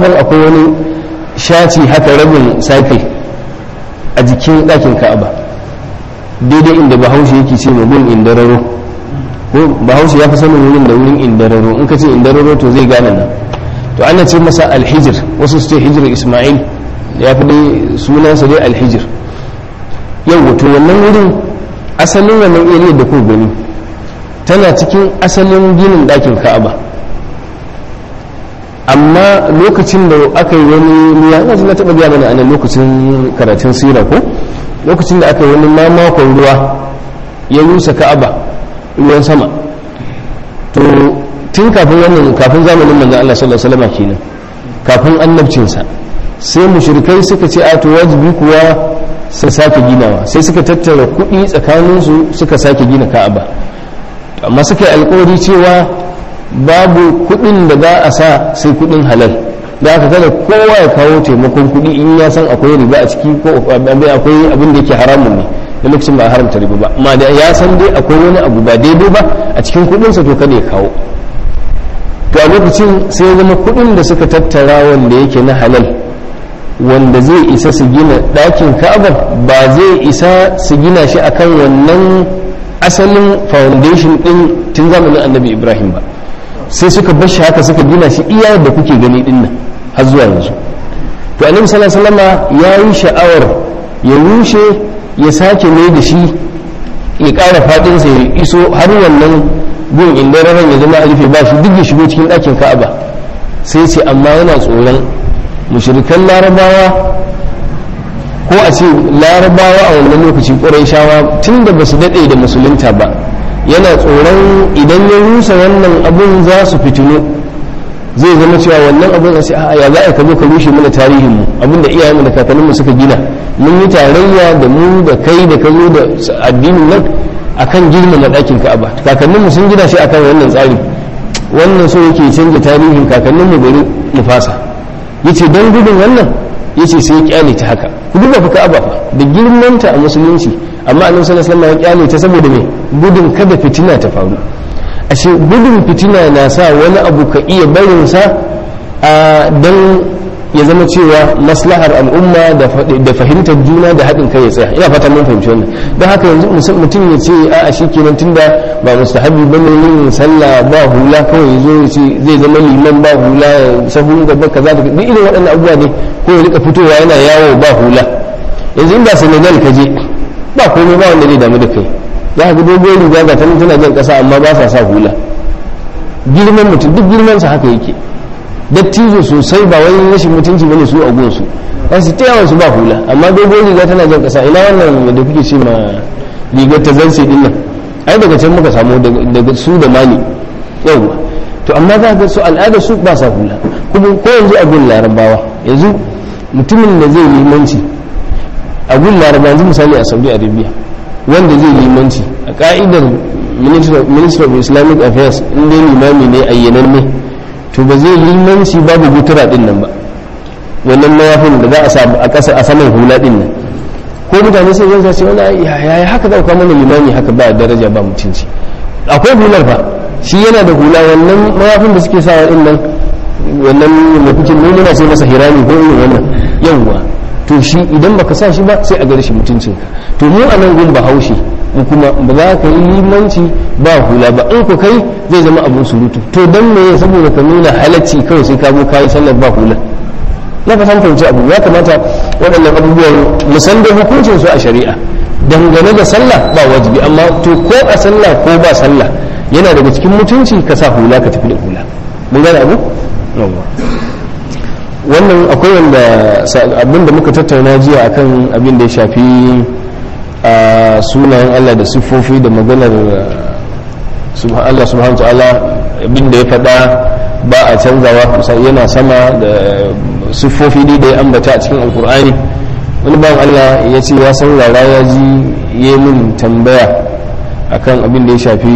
ban akwai wani shaci haka rabin safe a jikin ɗakin ka'aba daidai inda bahaushe yake ce ma gun indararo ko bahaushe ya fi sanin wurin da wurin indararo in ka ce indararo to zai gane nan to ana ce masa alhijir wasu su ce hijir ismail ya fi dai sunansa dai alhijir yau to wannan wurin asalin wannan area da ku gani tana cikin asalin ginin ɗakin ka'aba amma lokacin da aka yi wani ya yanzu na taɓa biya mana a nan lokacin karatun sira ko lokacin da aka yi wani mamakon ruwa ya rusa ka'aba ruwan sama to tun kafin wannan kafin zamanin manzon Allah sallallahu alaihi wasallam kenan kafin annabcinsa sai mushrikai suka ce a to wajibi kuwa su sake ginawa sai suka tattara kuɗi tsakaninsu suka sake gina ka'aba amma suka yi alkawari cewa babu kuɗin da za a sa sai kuɗin halal da aka kada kowa ya kawo taimakon kuɗi in ya san akwai riba a ciki ko akwai abin da yake haramun ne da lokacin ba a haramta riba ba amma da ya san dai akwai wani abu ba daidai ba a cikin kuɗinsa to kada ya kawo to a lokacin sai ya zama kuɗin da suka tattara wanda yake na halal wanda zai isa su gina ɗakin ka'abar ba zai isa su gina shi akan wannan asalin foundation ɗin tun zamanin annabi ibrahim ba sai suka bar shi haka suka gina shi iya da kuke gani ɗin nan har zuwa yanzu to annabi sallallahu alaihi wasallam ya yi sha'awar ya rushe ya sake mai da shi ya ƙara faɗinsa ya iso har wannan gun inda ranar ya zama a rufe ba shi duk ya shigo cikin ɗakin ka'aba sai ce amma yana tsoron mushrikan larabawa ko a ce larabawa a wannan lokaci ƙurai shawa tun da ba su daɗe da musulunta ba yana tsoron idan ya rusa wannan abun za su fitino zai zama cewa wannan abun a ce a ya za a ka zo ka rushe mana tarihin mu abinda iyayenmu da kakanninmu suka gina mun yi tarayya da mu da kai da ka zo da addinin nan akan girmama ɗakin ka'aba kakanninmu sun gina shi akan wannan tsari wannan so yake canza tarihin kakanninmu bari mu fasa yace don gudun wannan yace sai ya kyale ta haka ku duba fa ka'aba fa da girmanta a musulunci amma annabi sallallahu alaihi wasallam ya kyale ta saboda me gudun kada fitina ta faru ashe gudun fitina na sa wani abu ka iya barin sa dan ya zama cewa maslahar al'umma da fahimtar juna da haɗin kai ya tsaya ina fata mun fahimci wannan don haka yanzu mutum ya ce a shi kenan tunda ba mustahabi ba ne yin sallah ba hula kawai ya zo ya ce zai zama liman ba hula sahun gaba kaza da duk irin waɗannan abubuwa ne ko ya rika fitowa yana yawo ba hula yanzu in ba senegal ka je ba komai ba wanda zai damu da kai za ka ga dogon riga ga tana tana jan ƙasa amma ba sa sa hula girman mutum duk girman sa haka yake dattijo sosai ba wani rashin mutunci bane su a gunsu ba su ta yawan su ba hula amma dogon riga tana jan kasa ina wannan da kuke ce ma rigar ta zance din nan ai daga can muka samu daga su da mali yawwa to amma za ga su al'ada su ba sa hula kuma ko yanzu a gun larabawa yanzu mutumin da zai limanci a gun larabawa yanzu misali a saudi arabia wanda zai limanci a ka'idar minister of islamic affairs in dai limami ne ayyananne to ba zai limanci babu gutura din nan ba wannan mayafin da za a sa a ƙasa a saman hula din nan ko mutane sai zan ce wani ya haka dauka mana limami haka ba daraja ba mutunci akwai hular fa shi yana da hula wannan mayafin da suke sawa din nan wannan mafikin ne muna sai masa hirami ko irin wannan yawwa to shi idan baka sa shi ba sai a gare shi mutuncinka to mu a nan gun bahaushe mu kuma ba za ka yi limanci ba hula ba in ku kai zai zama abun surutu to dan me saboda ka nuna halacci kawai sai ka zo kayi sallar ba hula na ka san fahimci abu ya kamata waɗannan abubuwan musan da hukuncin su a shari'a dangane da sallah ba wajibi amma to ko a sallah ko ba sallah yana daga cikin mutunci ka sa hula ka tafi da hula mun gane abu wannan akwai wanda abin da muka tattauna jiya akan abin da ya shafi a sunayen Allah da siffofi da maganar Allah subhanahu ta'ala abin da ya faɗa ba a canzawa yana sama da siffofi dai da ya ambata a cikin alkur'ani wani bayan Allah ya ce ya saurara ya ji ya min tambaya akan abin da ya shafi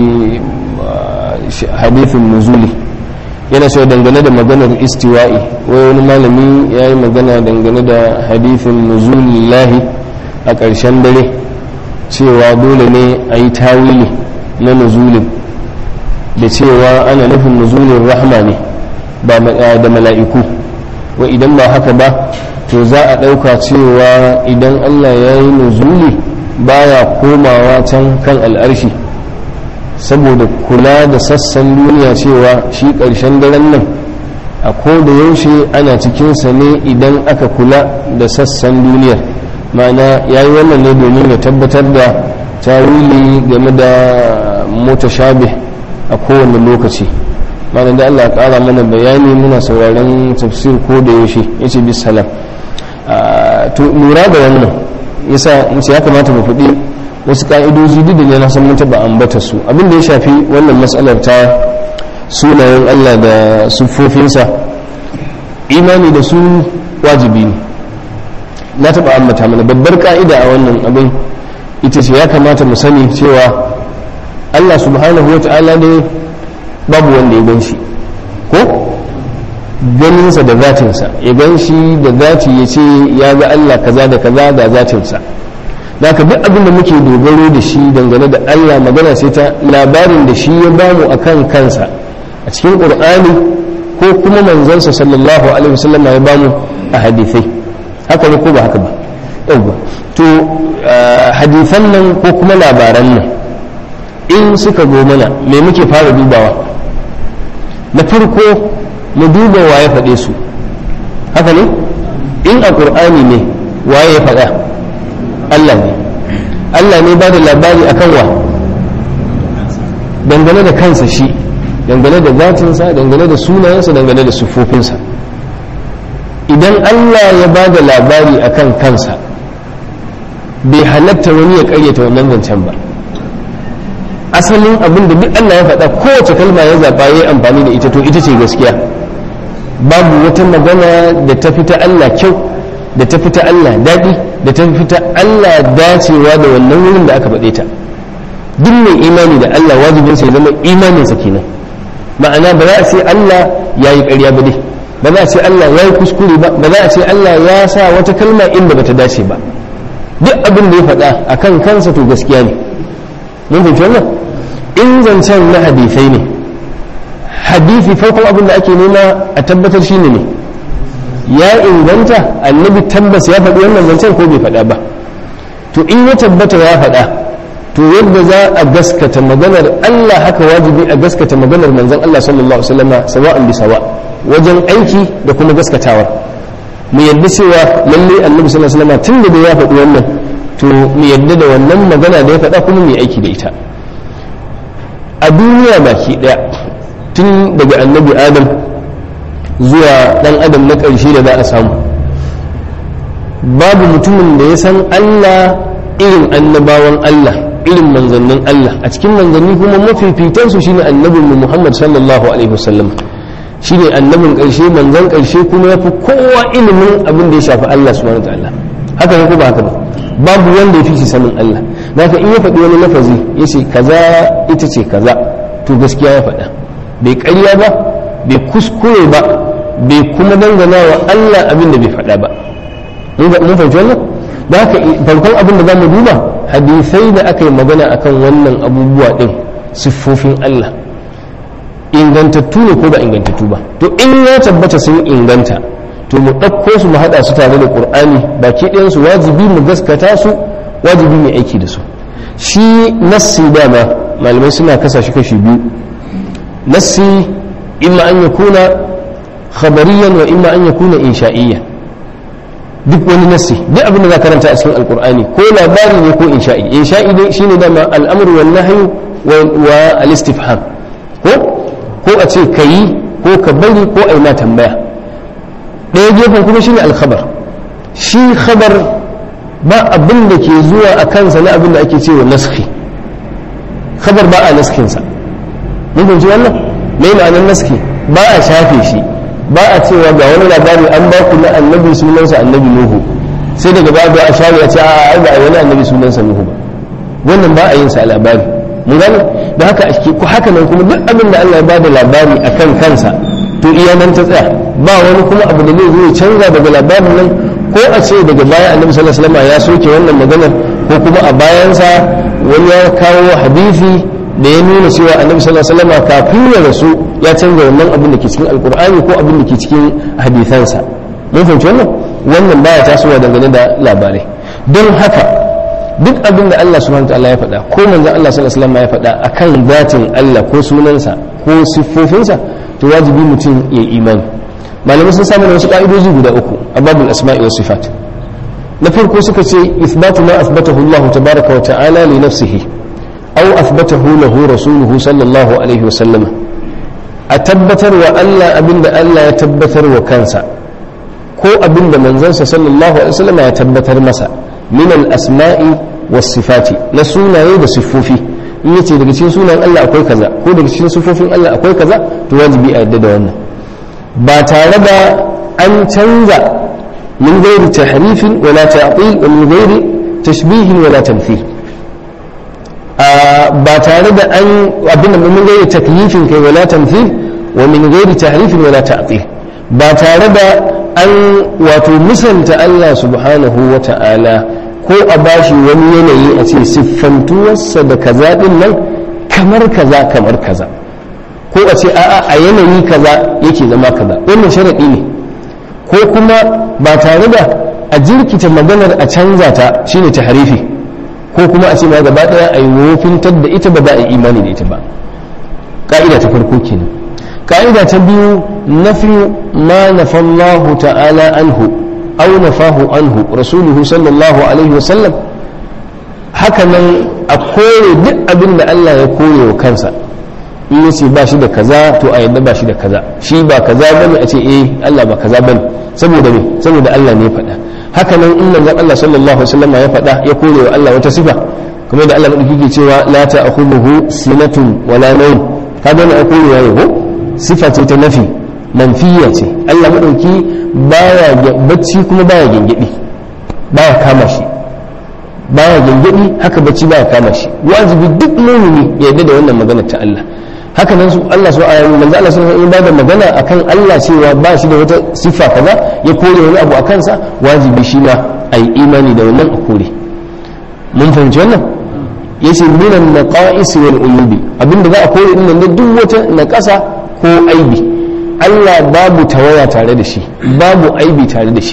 hadithin nuzuli yana so dangane da maganar istiwa'i wai wani malami ya yi magana dangane da hadithin nuzulillahi a ƙarshen dare cewa dole ne a yi tawili na nuzulin da cewa ana nufin nuzulin rahma ne da mala'iku wa idan ba haka ba to za a ɗauka cewa idan Allah ya yi nuzuli baya komawa can kan al'arshi saboda kula da sassan duniya cewa shi ƙarshen daren nan a da yaushe ana cikinsa ne idan aka kula da sassan duniyar ma'ana ya yi wannan ne domin ya tabbatar da tawili game da mutashabih a kowane lokaci ma'ana da Allah ya ƙara mana bayani muna sauraron tafsir ko da yaushe ya ce bisalam to lura da wannan yasa mace ya kamata mu faɗi wasu ƙa'idoji duk da ne na san mun taɓa ambata su abin da ya shafi wannan matsalar ta sunayen Allah da siffofinsa imani da su wajibi ne na taɓa ambata mana babbar ƙa'ida a wannan abin ita ce ya kamata mu sani cewa Allah subhanahu wa ta'ala ne babu wanda ya gan shi ko ganinsa da zatinsa ya gan shi da zati ya ce ya ga Allah kaza da kaza da zatinsa da duk abin da muke dogaro da shi dangane da Allah magana sai ta labarin da shi ya bamu a kan kansa a cikin ƙur'ani ko kuma manzansa sallallahu alaihi wasallam ya bamu a hadithai haka ne ko ba haka ba yauwa to hadithan nan ko kuma labaran nan in suka zo mana me muke fara dubawa na farko mu duba waye faɗe su haka ne in a ƙur'ani ne waye ya faɗa Allah ne Allah ne ba da labari a kan wa dangane da kansa shi dangane da zatinsa dangane da sunayensa dangane da siffofinsa idan Allah ya ba da labari a kan kansa bai halatta wani ya karyata wannan zancen ba asalin abin da duk Allah ya faɗa kowace kalma ya zaɓa ya yi amfani da ita to ita ce gaskiya babu wata magana da ta fita Allah kyau da ta fita Allah daɗi da ta fita Allah dacewa da wannan wurin da aka faɗe ta duk mai imani da Allah wajibinsa ya zama imaninsa kenan ma'ana ba za a ce Allah ya yi ƙarya ba dai ba za a ce Allah ya yi kuskure ba ba za a ce Allah ya sa wata kalma inda ba ta dace ba duk abin da ya faɗa a kan kansa to gaskiya ne mun fahimci wannan in zancen na hadisai ne hadisi farkon abin da ake nema a tabbatar shine ne ya inganta annabi tabbas ya faɗi wannan zancen ko bai faɗa ba to in ya tabbata ya faɗa to yadda za a gaskata maganar Allah haka wajibi a gaskata maganar manzon Allah sallallahu alaihi wasallam sawa'an bi sawa wajen aiki da kuma gaskatawa mu yadda cewa lalle annabi sallallahu alaihi wasallam tun da ya faɗi wannan to mu yadda da wannan magana da ya faɗa kuma mu aiki da ita a duniya baki daya tun daga annabi adam zuwa dan adam na ƙarshe da za a samu babu mutumin da ya san Allah irin annabawan Allah irin manzannin Allah a cikin manzanni kuma mafifitansu shine annabin mu Muhammad sallallahu alaihi wasallam shine annabin ƙarshe manzan ƙarshe kuma ya fi kowa ilimin abin da ya shafi Allah subhanahu wataala haka ne ko ba haka ba babu wanda ya fi shi sanin Allah haka in ya faɗi wani lafazi ya ce kaza ita ce kaza to gaskiya ya faɗa bai ƙarya ba bai kuskure ba bai kuma dangana wa Allah abin da bai faɗa ba mun fahimci wannan da haka farkon abin da za mu duba hadisai da aka yi magana akan wannan abubuwa ɗin siffofin Allah ingantattu ne ko ba ingantattu ba to in ya tabbata sun inganta to mu ɗauko su mu haɗa su tare da ƙur'ani baki ɗayansu wajibi mu gaskata su wajibi mai aiki da su shi nassi dama malamai suna kasa shi kashi biyu nassi imma an yakuna khabariyan wa imma an yakuna insha'iyyan duk wani nassi duk abin da za karanta a cikin alkur'ani ko labari ne ko insha'i insha'i ne shine dama al'amru wal nahyu wa al-istifham ko ko a ce kayi ko ka bari ko ai ma tambaya ɗaya gefen kuma shine al-khabar shi khabar ba abin da ke zuwa a kansa na abin da ake cewa naskhi khabar ba a naskinsa mun fahimci wannan me ma'anar naski ba a shafe shi ba a cewa ga wani labari an ba ku na annabi sunansa annabi nuhu sai daga ba a share a ce a ai ba wani annabi sunansa nuhu ba wannan ba a yin sa a labari mun gane da haka ake ku haka nan kuma duk abin da Allah ya bada labari akan kansa to iya nan ta tsaya ba wani kuma abu da zai zo ya canza daga labarin nan ko a ce daga baya annabi sallallahu alaihi wasallam ya soke wannan maganar ko kuma a bayansa wani ya kawo hadisi da ya nuna cewa annabi sallallahu alaihi wasallam kafin ya rasu ya canza wannan abin da ke cikin alkur'ani ko abin da ke cikin hadisansa mun fahimci wannan wannan baya tasowa dangane da labarai don haka duk abin da Allah subhanahu wa ta'ala ya faɗa ko manzon Allah sallallahu alaihi wasallam ya faɗa akan zatin Allah ko sunansa ko siffofinsa to wajibi mutum ya imani malamai sun samu wasu ka'idoji guda uku a babul asma'i was sifat na farko suka ce ithbatu ma athbatahu Allah tabaraka wa ta'ala li nafsihi aw athbatahu lahu rasuluhu sallallahu alaihi wa sallama a tabbatar wa Allah abinda Allah ya tabbatar wa kansa ko abinda manzansa sallallahu alaihi wa sallama ya tabbatar masa min al-asma'i was sifati na sunaye da siffofi in yace daga cikin sunan Allah akwai kaza ko daga cikin siffofin Allah akwai kaza to wajibi a yadda da wannan ba tare da an canza min gairi tahrifin wala ta'til wa min gairi tashbihin wala tamthil ba tare da an abin da min gairi takyifin kai wala tamthil wa min gairi tahrifin wala ta'til ba tare da an wato musanta Allah subhanahu wa ta'ala ko a bashi wani yanayi a ce siffantuwarsa da kaza din nan kamar kaza kamar kaza ko a ce a'a a yanayi kaza yake zama kaza wannan sharaɗi ne ko kuma ba tare da a jirkita maganar a canza ta shine ta harifi ko kuma a ce ma gaba ɗaya a yi wofintar da ita ba za a yi imani da ita ba ƙa'ida ta farko kenan ƙa'ida ta biyu nafi ma nafallahu ta'ala anhu aw nafahu anhu rasuluhu sallallahu alaihi wa sallam haka nan a kore duk abin da Allah ya kore wa kansa in ya ce ba shi da kaza to a yadda ba shi da kaza shi ba kaza bane a ce eh Allah ba kaza bane saboda me saboda Allah ne ya faɗa haka nan in manzon Allah sallallahu alaihi wasallam ya faɗa ya kore wa Allah wata sifa kuma da Allah madauki ke cewa la ta'khudhuhu sinatun wala nawm kaga ne a kore ya ko sifa ce ta nafi manfiya ce Allah madauki baya bacci kuma baya gengedi baya kama shi baya gengedi haka bacci baya kama shi wajibi duk mumini ya yarda da wannan magana ta Allah haka nan su Allah su ayyana manzo Allah sun yi bada magana akan Allah cewa ba shi da wata sifa kaza ya kore wani abu a kansa wajibi shi ma ai imani da wannan a kore mun fahimci wannan yace minan naqais wal uyubi abinda za a kore din nan duk wata naqasa ko aibi Allah babu tawaya tare da shi babu aibi tare da shi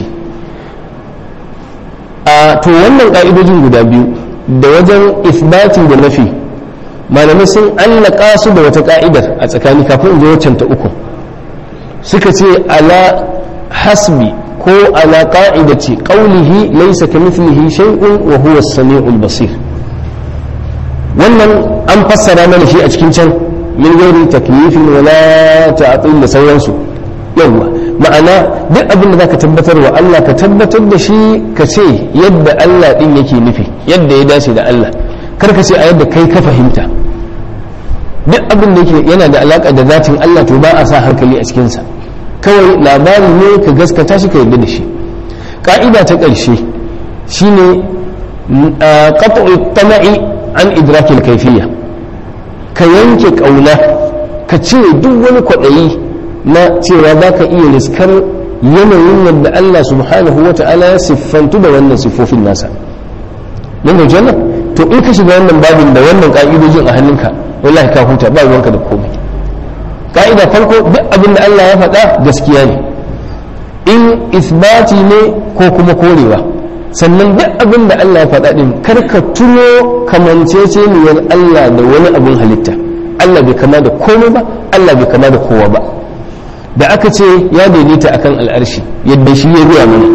a to wannan ka'idojin guda biyu da wajen isbati da nafi malamai sun allaka su da wata ka'idar a tsakani kafin in zo waccan ta uku suka ce ala hasbi ko ala qa'idati qawlihi laysa kamithlihi shay'un wa huwa as-sami'ul basir wannan an fassara mana shi a cikin can min gairi taklifin wala ta'til da sauransu yawa ma'ana duk abin da zaka tabbatar wa Allah ka tabbatar da shi ka ce yadda Allah din yake nufi yadda ya dace da Allah kar ka ce a yadda kai ka fahimta duk abin da yake yana da alaka da zatin Allah to ba a sa hankali a cikinsa kawai labari ne ka gaskata shi ka yarda da shi ka'ida ta ƙarshe shine qat'u tama'i an idrakil kayfiyya ka yanke kauna ka cire duk wani kwaɗayi na cewa za ka iya riskar yanayin yadda Allah subhanahu wa ta'ala ya siffantu da wannan siffofin nasa mun ga janna to in ka shiga wannan babin da wannan ka'idojin a hannunka wallahi ka huta ba ruwanka da komai ka'ida farko duk abin da Allah ya faɗa gaskiya ne in isbati ne ko kuma korewa sannan duk abin da Allah ya faɗa din kar ka tuno kamanceceniyar Allah da wani abin halitta Allah bai kama da komai ba Allah bai kama da kowa ba da aka ce ya daidaita akan al'arshi yadda shi ya zuwa mana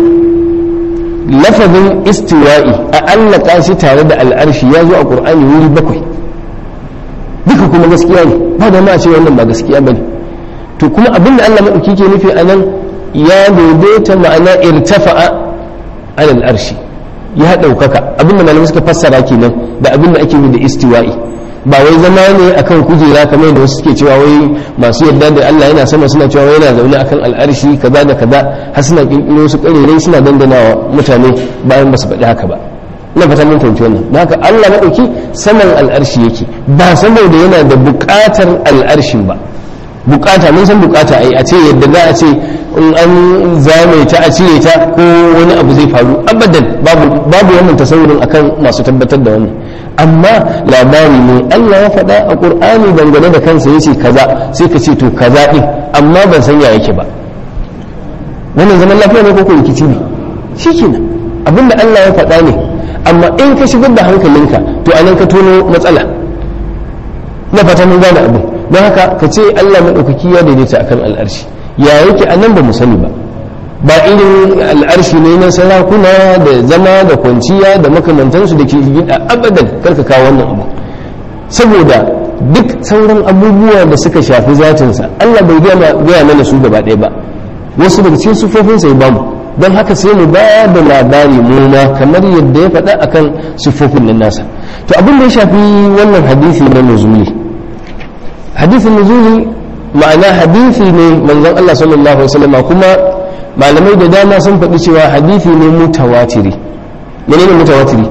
lafazin istiwa'i a allaka shi tare da al'arshi ya zo a ƙur'ani wuri bakwai duka kuma gaskiya ne ba da ma ce wannan ba gaskiya ba ne to kuma abin da Allah maɗauki ke nufi a nan ya daidaita ma'ana irtafa'a alal arshi ya ɗaukaka abin da malamai suka fassara kenan da abin da ake da istiwa'i ba wai zama ne akan kujera kamar da wasu suke cewa wai masu yadda da Allah yana sama suna cewa wai yana zaune akan al'arshi kaza da kaza har suna kirkiro su karerai suna dandanawa mutane bayan ba su faɗi haka ba ina fata mun fahimci wannan da haka Allah madauki saman al'arshi yake ba saboda yana da buƙatar al'arshin ba bukata mun san bukata ai a ce yadda za a ce in an zame ta a cire ta ko wani abu zai faru abadan babu babu wannan tasawurin akan masu tabbatar da wannan amma labari ne Allah ya faɗa a Qur'ani dangane da kansa yace kaza sai ka ce to kaza din amma ban san ya yake ba wannan zaman lafiya ne ko ko rikici ne shikenan abinda Allah ya faɗa ne amma in ka shigar da hankalinka to anan ka tono matsala na fata mun gane abin don haka ka ce Allah maɗaukaki ya daidaita akan al'arshi ya yake a nan ba mu sani ba ba irin al'arshi ne na sarakuna da zama da kwanciya da makamantansu da ke gida abadan karka kawo wannan abu saboda duk sauran abubuwa da suka shafi zatinsa Allah bai gaya mana su gaba ɗaya ba wasu daga cikin sufofinsa ya bamu don haka sai mu ba da labari mu ma kamar yadda ya faɗa akan sufofin nan nasa to abin da ya shafi wannan hadisi na nuzuli hadisin nuzuli ma'ana hadisi ne manzon Allah sallallahu alaihi wasallam kuma malamai da dama sun faɗi cewa hadisi ne mutawatiri menene mutawatiri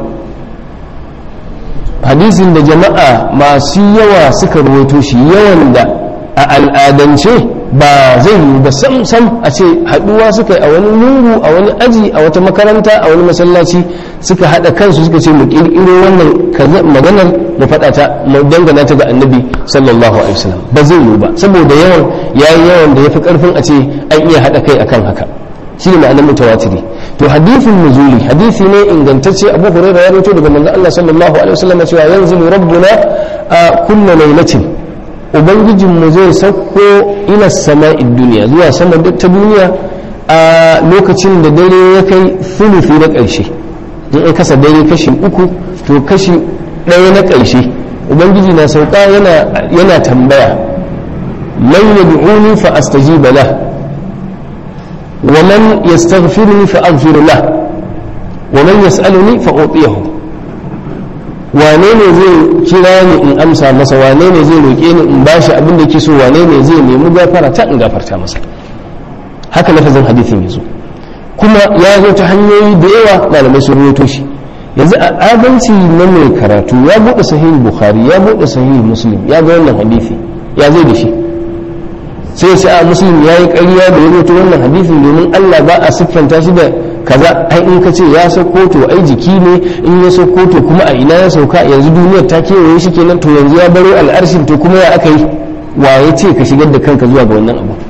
hadisin da jama'a masu yawa suka rawaito shi yawan da a al'adance ba zai yi ba sam sam a ce haɗuwa suka yi a wani lungu a wani aji a wata makaranta a wani masallaci suka haɗa kansu suka ce mu ƙirƙiro wannan maganar mu faɗa ta mu dangana ta ga annabi sallallahu alaihi wasallam ba zai yi ba saboda yawan yayi yawan da yafi karfin a ce an iya haɗa kai akan haka shi ne ma'anar mutawatiri to hadithin nuzuli hadisi ne ingantacce abu hurairah ya rawaito daga manzon Allah sallallahu alaihi wasallam cewa yanzilu rabbuna a kullu lailatin ubangijin mu zai sauko ila sama'id duniya zuwa sama ta duniya a lokacin da dare ya kai thuluthi na ƙarshe in an kasa dare kashi uku to kashi ɗaya na ƙarshe ubangiji na sauka yana tambaya man yad'uni fa astajiba lah wa man yastaghfiruni fa aghfir lah wa man yas'aluni fa utiyahu wane ne zai kira ni in amsa masa wane ne zai roƙe ni in bashi abin da yake so wane ne zai nemi gafara ta in gafarta masa haka lafazin hadithin yazo kuma ya zo ta hanyoyi da yawa malamai sun rawaito shi yanzu a adalci na mai karatu ya buɗe sahihi bukhari ya buɗe sahihi muslim ya ga wannan hadisi ya zai da shi sai sai a muslim ya yi ƙarya da ya rubuta wannan hadisin domin allah ba a siffanta shi da kaza ai in ka ce ya sauko to ai jiki ne in ya sauko to kuma a ina ya sauka yanzu duniyar ta kewaye shi kenan to yanzu ya baro al'arshin to kuma ya aka yi wa ya ce ka shigar da kanka zuwa ga wannan abu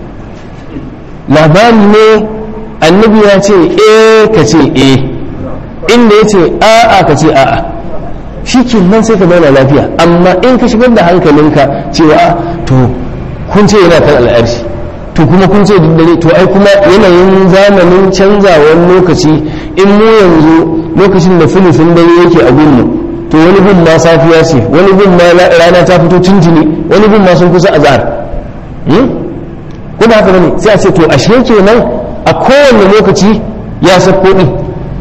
labari ne annabi ya ce eh ka ce eh inda ya ce a'a ka ce a'a shi ke nan sai ka zauna lafiya amma in ka shigar da hankalinka cewa to kun ce yana kan al'arshi to kuma kun ce duk dare to ai kuma yanayin zamanin canzawar lokaci in mu yanzu lokacin da filifin dare yake a gunmu to wani gun ma safiya ce wani gun ma rana ta fito tuntuni wani gun ma sun kusa azhar kuma haka bane sai a ce to ashe kenan a kowane lokaci ya sauko din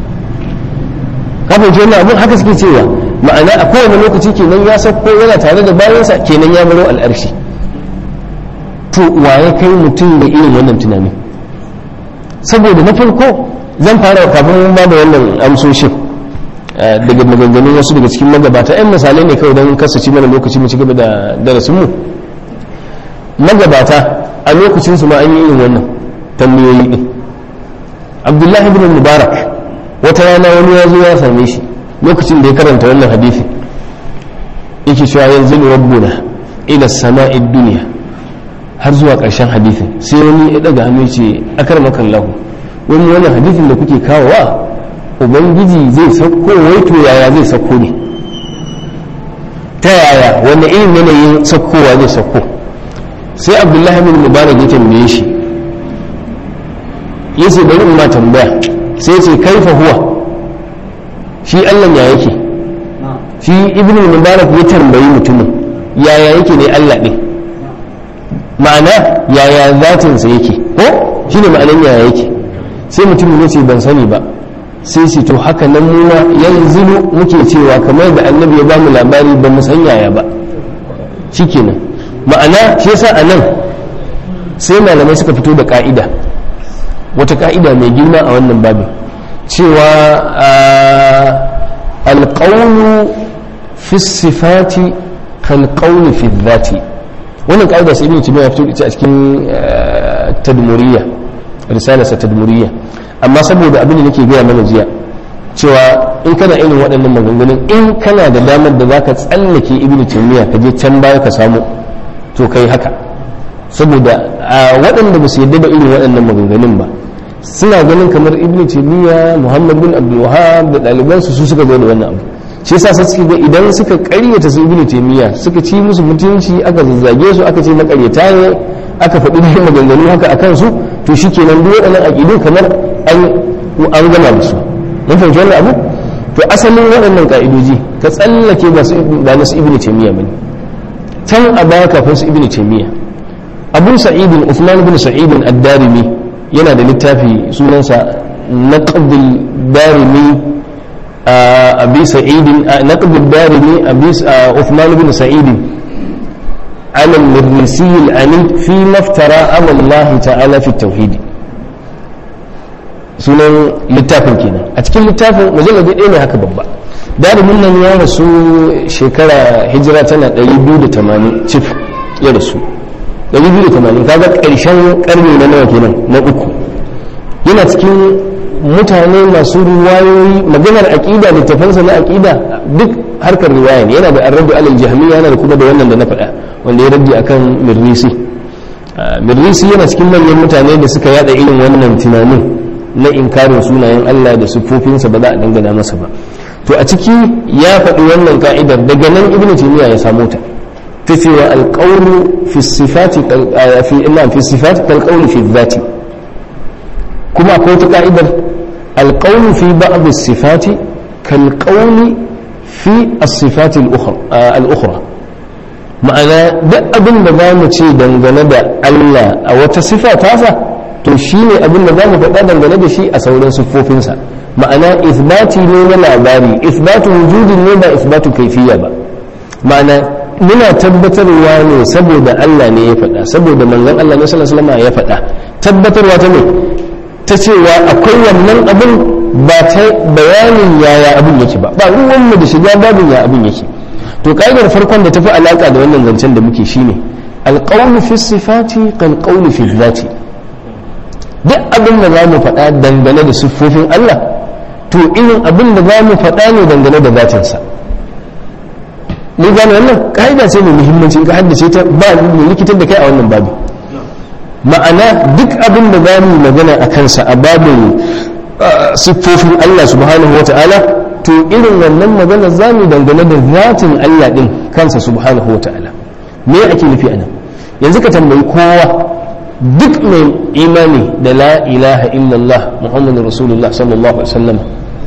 kafin kenan abin haka suke cewa ma'ana a kowane lokaci kenan ya sauko yana tare da bayansa kenan ya baro al'arshi to waye kai mutum da irin wannan tunani saboda na farko zan fara kafin mun ba da wannan amsoshin daga maganganun wasu daga cikin magabata yan misalai ne kawai don kasace mana lokaci mu ci gaba da darasinmu magabata a lokacin su ma an yi irin wannan tambayoyi din abdullahi ibn mubarak wata rana wani ya zo ya same shi lokacin da ya karanta wannan hadisi yake cewa yanzu rabbuna ila sama'id duniya har zuwa ƙarshen hadithin sai wani ya daga hannu ce akar makan lahu wani wannan hadithin da kuke kawowa ubangiji zai sauko wai to yaya zai sauko ne ta yaya wani irin yanayin saukowa zai sauko sai abdullahi bin mubarak ya tambaye shi ya ce bari in ma tambaya sai ce kaifa huwa shi allah ya yake shi ibn mubarak ya tambayi mutumin yaya yake ne allah ɗin ma'ana yaya zatinsa yake ko shi ne ma'anan yaya yake sai mutum ya ce ban sani ba sai ce to haka nan muna yanzu muke cewa kamar da annabi ya bamu labari ba mu san yaya ba shikenan ma'ana shi yasa a nan sai malamai suka fito da ka'ida wata ka'ida mai girma a wannan babin cewa alƙaunu fi sifati kalƙaunu fi dhati wannan ƙa'ida sai ibn timiya fito ita a cikin tadmuriya risalarsa tadmuriya amma saboda abin da nake gaya mana jiya cewa in kana irin waɗannan maganganun in kana da damar da zaka tsallake ibn timiya ka je can baya ka samu to kai haka saboda waɗanda ba su yadda da irin waɗannan maganganun ba suna ganin kamar ibn taymiya muhammad bin abdul wahab da ɗalibansu su suka zo da wannan abu shi yasa sai suke ga idan suka ƙaryata su ibn taymiya suka ci musu mutunci aka zazzage su aka ce makaryata ne aka faɗi da maganganu haka a kansu to shikenan duk waɗannan aƙidu kamar an an gama da su mun fahimci wannan abu to asalin waɗannan ƙa'idoji ka tsallake ba su ba na su ibn taymiya bane can a baya kafin su ibn taymiya abu sa'idin uthman bin sa'idin ad-darimi yana da littafi sunansa naqdul darimi abi sa'idin naqdul darimi abi uthman bin sa'idin على المرنسي العنيد فيما افترى على الله تعالى في التوحيد sunan littafin kenan a cikin littafin mujalladi ɗaya ne haka babba dalimin nan ya rasu shekara hijira tana 280 cif ya rasu 280 kaga ƙarshen ƙarni na nawa kenan na uku yana cikin mutane masu riwayoyi maganar aƙida littafansa na aƙida duk harkar riwaya ne yana da arrabu alal jahmiya yana da kuma da wannan da na faɗa wanda ya raddi akan mirrisi mirrisi yana cikin manyan mutane da suka yada irin wannan tunanin na inkarin sunayen Allah da siffofinsa ba za a dangana masa ba to a ciki ya faɗi wannan ka'idar daga nan ibnu taymiya ya samu ta ta cewa alqawlu fi sifati fi illa fi sifati kal qawli fi dhati kuma akwai ta ka'idar alqawlu fi ba'd as-sifati kal qawli fi as-sifati al-ukhra ma'ana duk abin da za mu ce dangane da Allah a wata sifa tasa to shi ne abin da za mu faɗa dangane da shi a sauran siffofinsa ma'ana isbati ne na labari isbatu wujudin ne ba isbatu kaifiya ba ma'ana muna tabbatarwa ne saboda Allah ne ya faɗa saboda manzon Allah ne sallallahu alaihi wasallam ya faɗa tabbatarwa ta ne ta cewa akwai wannan abin ba ta bayanin yaya abin yake ba ba ruwan mu da shiga babin ya abin yake to ka'idar farkon da tafi alaka da wannan zancen da muke shine alqawlu fi sifati kal qawli fi dhati duk abin da za mu faɗa dangane da siffofin Allah to irin abin da za mu faɗa ne dangane da zatinsa mun gane wannan ka'ida ce mai muhimmanci ka haddace ta ba mu likitar da kai a wannan babu ma'ana duk abin da za mu magana a kansa a babin siffofin Allah subhanahu wa ta'ala to irin wannan magana za mu dangane da zatin Allah din kansa subhanahu wa ta'ala me ake nufi anan yanzu ka tambayi kowa duk mai imani da la ilaha illallah muhammadu rasulullah sallallahu alaihi wasallam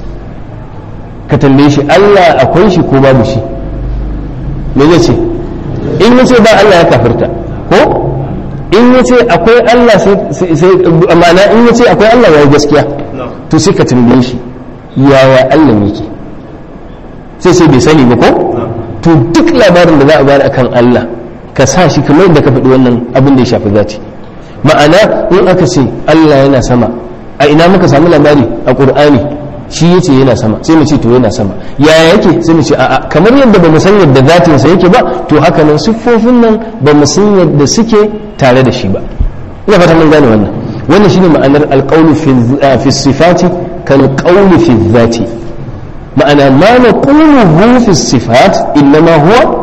ka tambaye shi Allah akwai shi ko babu shi me zai ce in ya ce ba Allah ya kafirta ko in ya ce akwai Allah sai ma'ana in ya ce akwai Allah ya gaskiya to sai ka tambaye shi yaya Allah yake sai sai bai sani ba ko to duk labarin da za a bayar akan Allah ka sa shi kamar da ka faɗi wannan abin da ya shafi zati ma'ana in aka ce Allah yana sama a ina muka samu labari a ƙur'ani shi yace yana sama sai mu ce to yana sama yaya yake sai mu ce a'a kamar yadda ba mu san yadda zatin sa yake ba to haka nan siffofin nan ba mu san yadda suke tare da shi ba ina fata mun gane wannan wannan shine ma'anar alqawlu fi fi sifati kal qawli fi dhati ma'ana ma naquluhu fi sifat innama huwa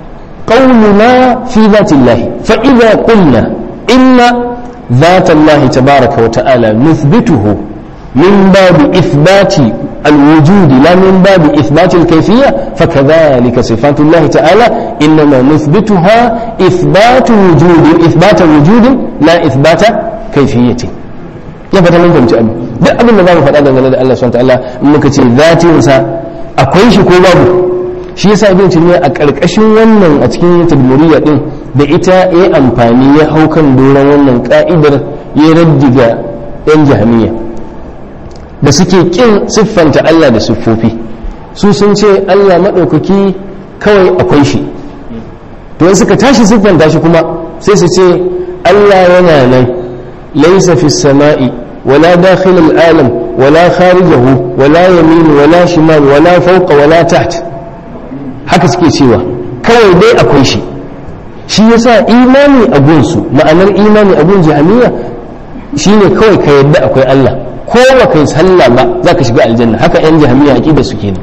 قولنا في ذات الله فإذا قلنا إن ذات الله تبارك وتعالى نثبته من باب إثبات الوجود لا من باب إثبات الكيفية فكذلك صفات الله تعالى إنما نثبتها إثبات وجود إثبات وجود لا إثبات كيفية ya fata mun fahimci abin duk abin da za mu faɗa dangane da Allah subhanahu wa ta'ala in muka ce zatinsa akwai shi ko babu shi yasa ibn taymiya a ƙarƙashin wannan a cikin tadmuriya din da ita ya amfani ya hau kan doron wannan ka'idar ya raddiga yan jahmiya da suke kin siffanta Allah da siffofi su sun ce Allah maɗaukaki kawai akwai shi to in suka tashi siffanta shi kuma sai su ce Allah yana nan laisa fi sama'i wala dakhil al-alam wala kharijahu wala yamin wala shimal wala fawqa wala taht haka suke cewa kawai dai akwai shi shi yasa imani a gunsu ma'anar imani a gun jahamiya shine kawai ka yadda akwai Allah ko ba kai sallah ba za ka shiga aljanna haka yan jahamiya aqida su kenan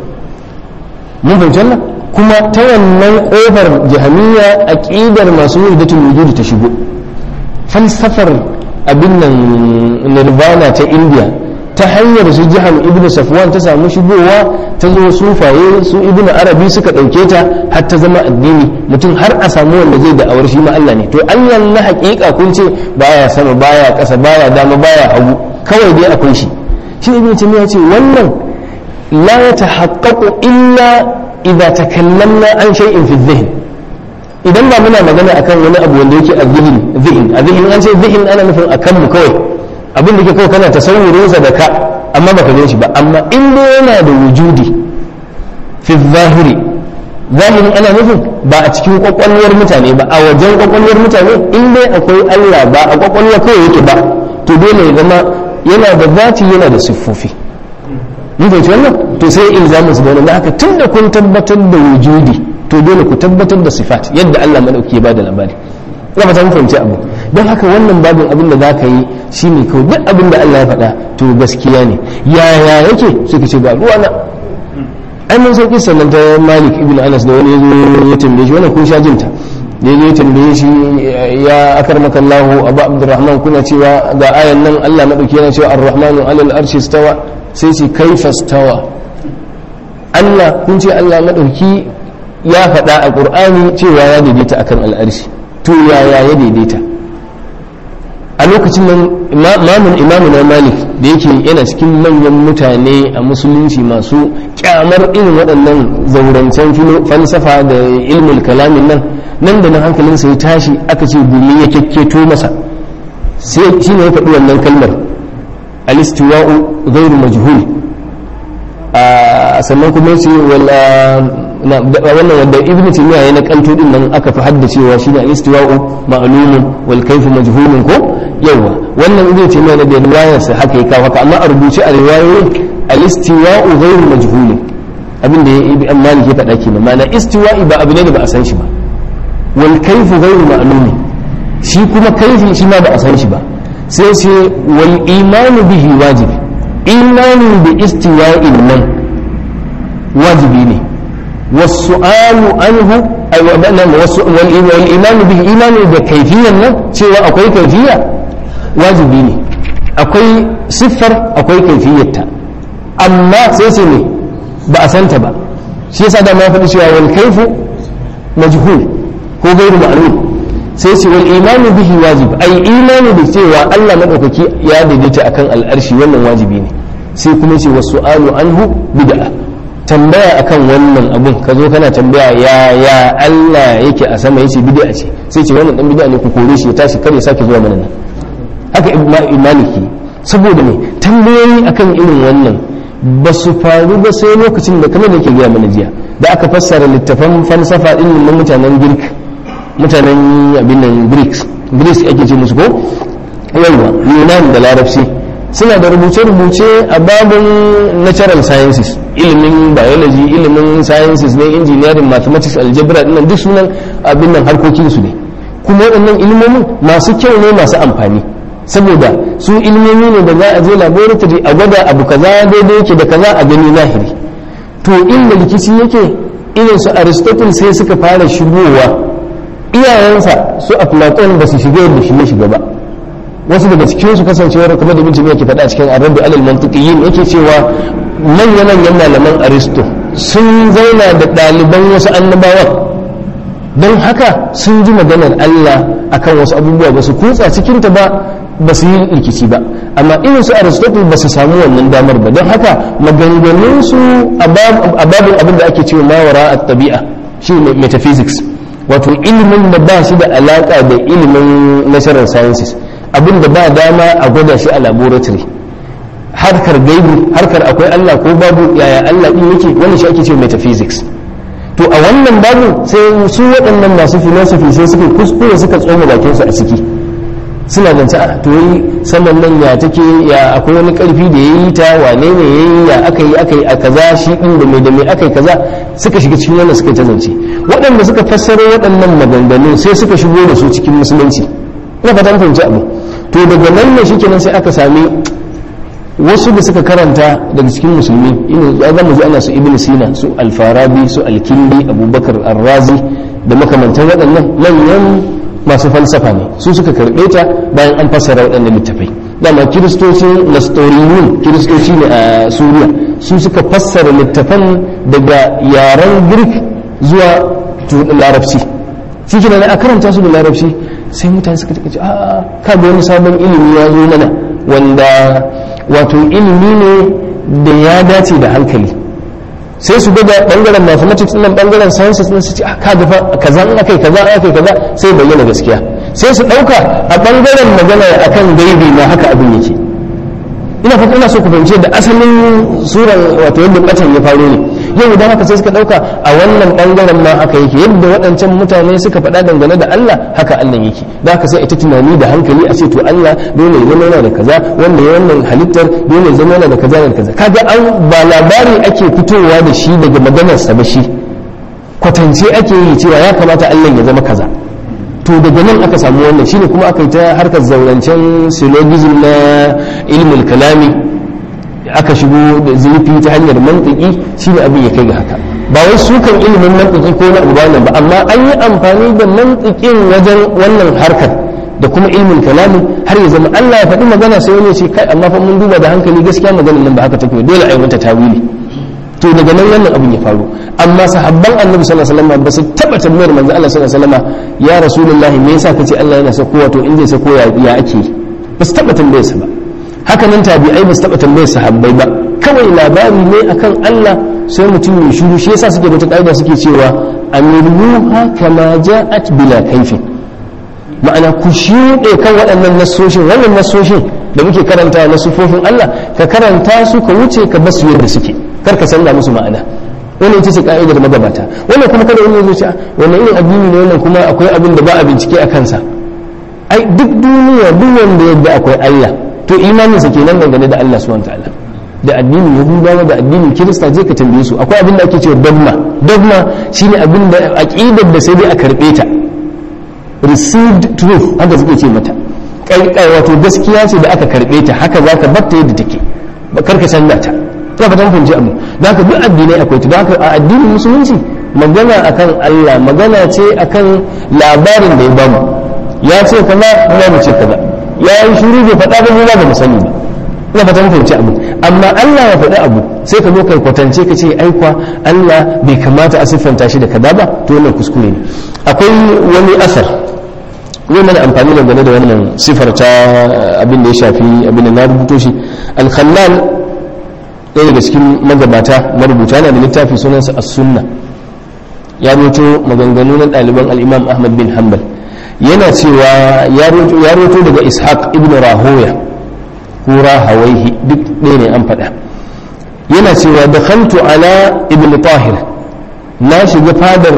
mun fahimci wannan kuma ta wannan kofar jahamiya aqidar masu wujdatul wujud ta shigo falsafar abin nan nirvana ta india ta hanyar su jihar ibn safwan ta samu shigowa ta zo sufaye su ibn arabi suka ɗauke ta har ta zama addini mutum har a samu wanda zai da awar shi ma Allah ne to Allah na haƙiƙa kun ce baya sama baya ƙasa baya dama baya hagu kawai dai akwai shi shi ibn taymiya ce wannan la yatahaqqaqu illa idza takallamna an shay'in fi dhihn idan ba muna magana akan wani abu wanda yake a zihin zihin a zihin an ce zihin ana nufin akan mu kawai abin da ke kawai kana tasawurinsa da ka amma baka gan shi ba amma in dai yana da wujudi fi zahiri zahirin ana nufin ba a cikin kwakwalwar mutane ba a wajen kwakwalwar mutane in dai akwai Allah ba a kwakwalwa kawai yake ba to dole ya zama yana da zati yana da siffofi mun fahimci wannan to sai ilzamin su da wannan haka tunda kun tabbatar da wujudi to dole ku tabbatar da sifat yadda Allah madauki ya bada labari ina fata mun fahimci abu don haka wannan babin abin da zaka yi shine kawai duk abin da Allah ya faɗa to gaskiya ne yaya yake suka ce ga ruwa na ai mun san kisan nan ta Malik ibn Anas da wani yazo ya tambaye shi wannan kun sha jinta da yazo ya tambaye shi ya akarmaka Allah Abu Abdurrahman kuna cewa ga ayan nan Allah madauki yana cewa Ar-Rahmanu 'alal arshi stawa sai ce kaifa stawa Allah kun ce Allah madauki ya faɗa a ƙur'ani cewa ya daidaita akan al'arshi to yaya ya daidaita a lokacin nan mamun imamu na malik da yake yana cikin manyan mutane a musulunci masu kyamar irin waɗannan zaurancen falsafa da ilmul kalamin nan nan da nan hankalinsa ya tashi aka ce gumi ya kyakketo masa sai shi ne ya faɗi wannan kalmar alistiwa'u ghairu majhul sannan kuma ce wannan wanda ibnu taymiya ya nakalto din nan aka fi haddacewa shine al-istiwa'u ma'lumun wal kayfu majhulun ko yawa wannan ibnu taymiya da riwayar sa haka ya kawo haka amma a rubuce a riwayoyin al-istiwa'u ghayru majhulun abin da ibn malik ya faɗa kenan ma'ana istiwa'i ba abu ne da ba a san shi ba wal kayfu ghayru ma'lumin shi kuma kaifi shi ma ba a san shi ba sai sai wal imanu bihi wajibi imanin da istiwa'in nan wajibi ne wasu'alu anhu wal imanu bihi imanu da kaifiyan nan cewa akwai kaifiya wajibi ne akwai siffar akwai kaifiyarta amma sai sai ne ba a santa ba shi yasa da ma faɗi cewa wal kaifu majhul ko gairu ma'lum sai ce wal imanu bihi wajib ai imani da cewa Allah madaukaki ya daidaita akan al'arshi wannan wajibi ne sai kuma ce wasu alu anhu bid'a tambaya akan wannan abun ka zo kana tambaya ya ya Allah yake a sama yace bid'a ce sai ce wannan dan bid'a ne ku kore shi ya tashi kare sake zuwa mana nan haka maliki saboda me tambayoyi akan irin wannan ba su faru ba sai lokacin da kamar da ke gaya mana jiya da aka fassara littafan falsafa din na mutanen girk mutanen abin nan greeks greeks ake ce musu ko yawa yunan da larabci suna da rubuce-rubuce a babin natural sciences ilimin biology ilimin sciences ne engineering mathematics algebra dinnan duk sunan abin nan harkokin su ne kuma waɗannan ilimomin masu kyau ne masu amfani saboda su ilimomi ne da za a je laboratory a gwada abu kaza daidai yake da kaza a gani zahiri to inda rikici yake irin su aristotle sai suka fara shigowa iyayensa su a platon ba su shiga yadda shi ya shiga ba wasu daga cikin su kasancewar kamar da bincike yake faɗa cikin arabi alal mantiqiyin yake cewa manya manyan malaman aristo sun zauna da ɗaliban wasu annabawan don haka sun ji maganar Allah akan wasu abubuwa ba su kutsa cikin ta ba ba su yi rikici ba amma irin su aristotle ba su samu wannan damar ba don haka maganganun su a babin abin da ake cewa mawara a tabi'a shi metaphysics wato ilimin da ba shi da alaka da ilimin natural sciences abin da ba dama a gwada shi a laboratory harkar gaibu harkar akwai Allah ko babu yaya Allah din yake wannan shi ake cewa metaphysics to a wannan babu sai su waɗannan masu philosophy sai suka kuskure suka tsoma bakin su a ciki suna zance a to yi saman nan ya take ya akwai wani karfi da yayi ta wane ne yayi ya aka yi aka yi a kaza shi din da mai da mai aka yi kaza suka shiga cikin wannan suka ta zance waɗanda suka fassara waɗannan maganganun sai suka shigo da su cikin musulunci ina fatan fahimci abu to daga nan ne shikenan sai aka sami wasu da suka karanta daga cikin musulmi ina za mu ji ana su ibn sina su alfarabi su alkindi abubakar arrazi da makamantan waɗannan manyan masu falsafa ne su suka karɓe ta bayan an fassara waɗannan littafai dama kiristocin nastoriyun kiristoci ne a suriya su suka fassara littafan daga yaren girk zuwa larabci shi ke a karanta su da larabci sai mutane suka ce a ka da wani sabon ilimi ya zo mana wanda wato ilimi ne da ya dace da hankali sai su ga bangaren mathematics nan bangaren sciences nan su ce ka da fa kaza in akai kaza akai kaza sai bayyana gaskiya sai su dauka a bangaren magana akan gaibi ma haka abin yake ina fata ina so ku fahimci da asalin suran wato yadda batan ya faro ne yau idan haka sai suka dauka a wannan bangaren ma haka yake yadda waɗancan mutane suka faɗa dangane da Allah haka Allah yake da haka sai ita tunani da hankali a ce to Allah dole ya zama yana da kaza wanda ya wannan halittar dole ya zama yana da kaza da kaza kaga an ba labari ake fitowa da shi daga maganar sa ba shi kwatance ake yi cewa ya kamata Allah ya zama kaza to daga nan aka samu wannan shine kuma aka yi ta harkar zaurancen syllogism na ilmul kalami aka shigo da zurfi ta hanyar mantiki shine abin ya kai ga haka ba wai sukan ilimin mantiki ko na abu ba amma an yi amfani da mantikin wajen wannan harkar da kuma ilmin kalami har ya zama Allah ya faɗi magana sai wani ya ce kai amma fa mun duba da hankali gaskiya maganar nan ba haka take dole a yi mata tawili to daga nan wannan abin ya faru amma sahabban annabi sallallahu alaihi wasallam ba su taba tambayar manzo Allah sallallahu alaihi wasallam ya rasulullahi me yasa kace Allah yana sako wato in zai sako ya ya ake ba su taba tambayar sa ba haka nan tabi'ai ba su taba tambayar sahabbai ba kawai labari ne akan Allah sai mutum ya shiru shi yasa suke bata kaida suke cewa amiruha kama ja'at bila kaifin ma'ana ku shuɗe kan waɗannan nasoshin wannan nasoshin da muke karanta na sufofin Allah ka karanta su ka wuce ka basu yadda suke kar ka canza musu ma'ana wannan ita ce ka'idar magabata wannan kuma kada wani zuciya wannan irin addini ne wannan kuma akwai abin da ba a bincike a kansa ai duk duniya duk wanda yadda akwai Allah to imanin sa kenan dangane da Allah subhanahu wataala da addinin yahudawa da addinin kirista je ka tambaye su akwai abin da ake cewa dogma dogma shine abin da aqidar da sai dai a karbe ta received truth haka suke ce mata kai wato gaskiya ce da aka karbe ta haka zaka batta yadda take ba karka canza ta ta fatan funci abu da haka duk addinai akwai ta da haka a addinin musulunci magana akan Allah magana ce akan labarin da ya bamu ya ce kaza mu mu ce kaza ya yi shiru bai faɗa ba mu ba mu sani ba ina fatan funci abu amma Allah ya faɗi abu sai ka zo kai kwatance ka ce aikwa Allah bai kamata a siffanta shi da kaza ba to wannan kuskure ne akwai wani asar zai mana amfani da gane da wannan sifar ta abin da ya shafi abin da na rubuto shi al-khallal ɗaya daga cikin magabata marubuta yana da littafi sunansa as-sunna ya roto maganganu na ɗaliban al-imam ahmad bin hanbal yana cewa ya roto daga ishaq ibn rahoya ko rahawaihi duk ɗaya ne an faɗa yana cewa da khantu ala ibn tahir na shiga fadar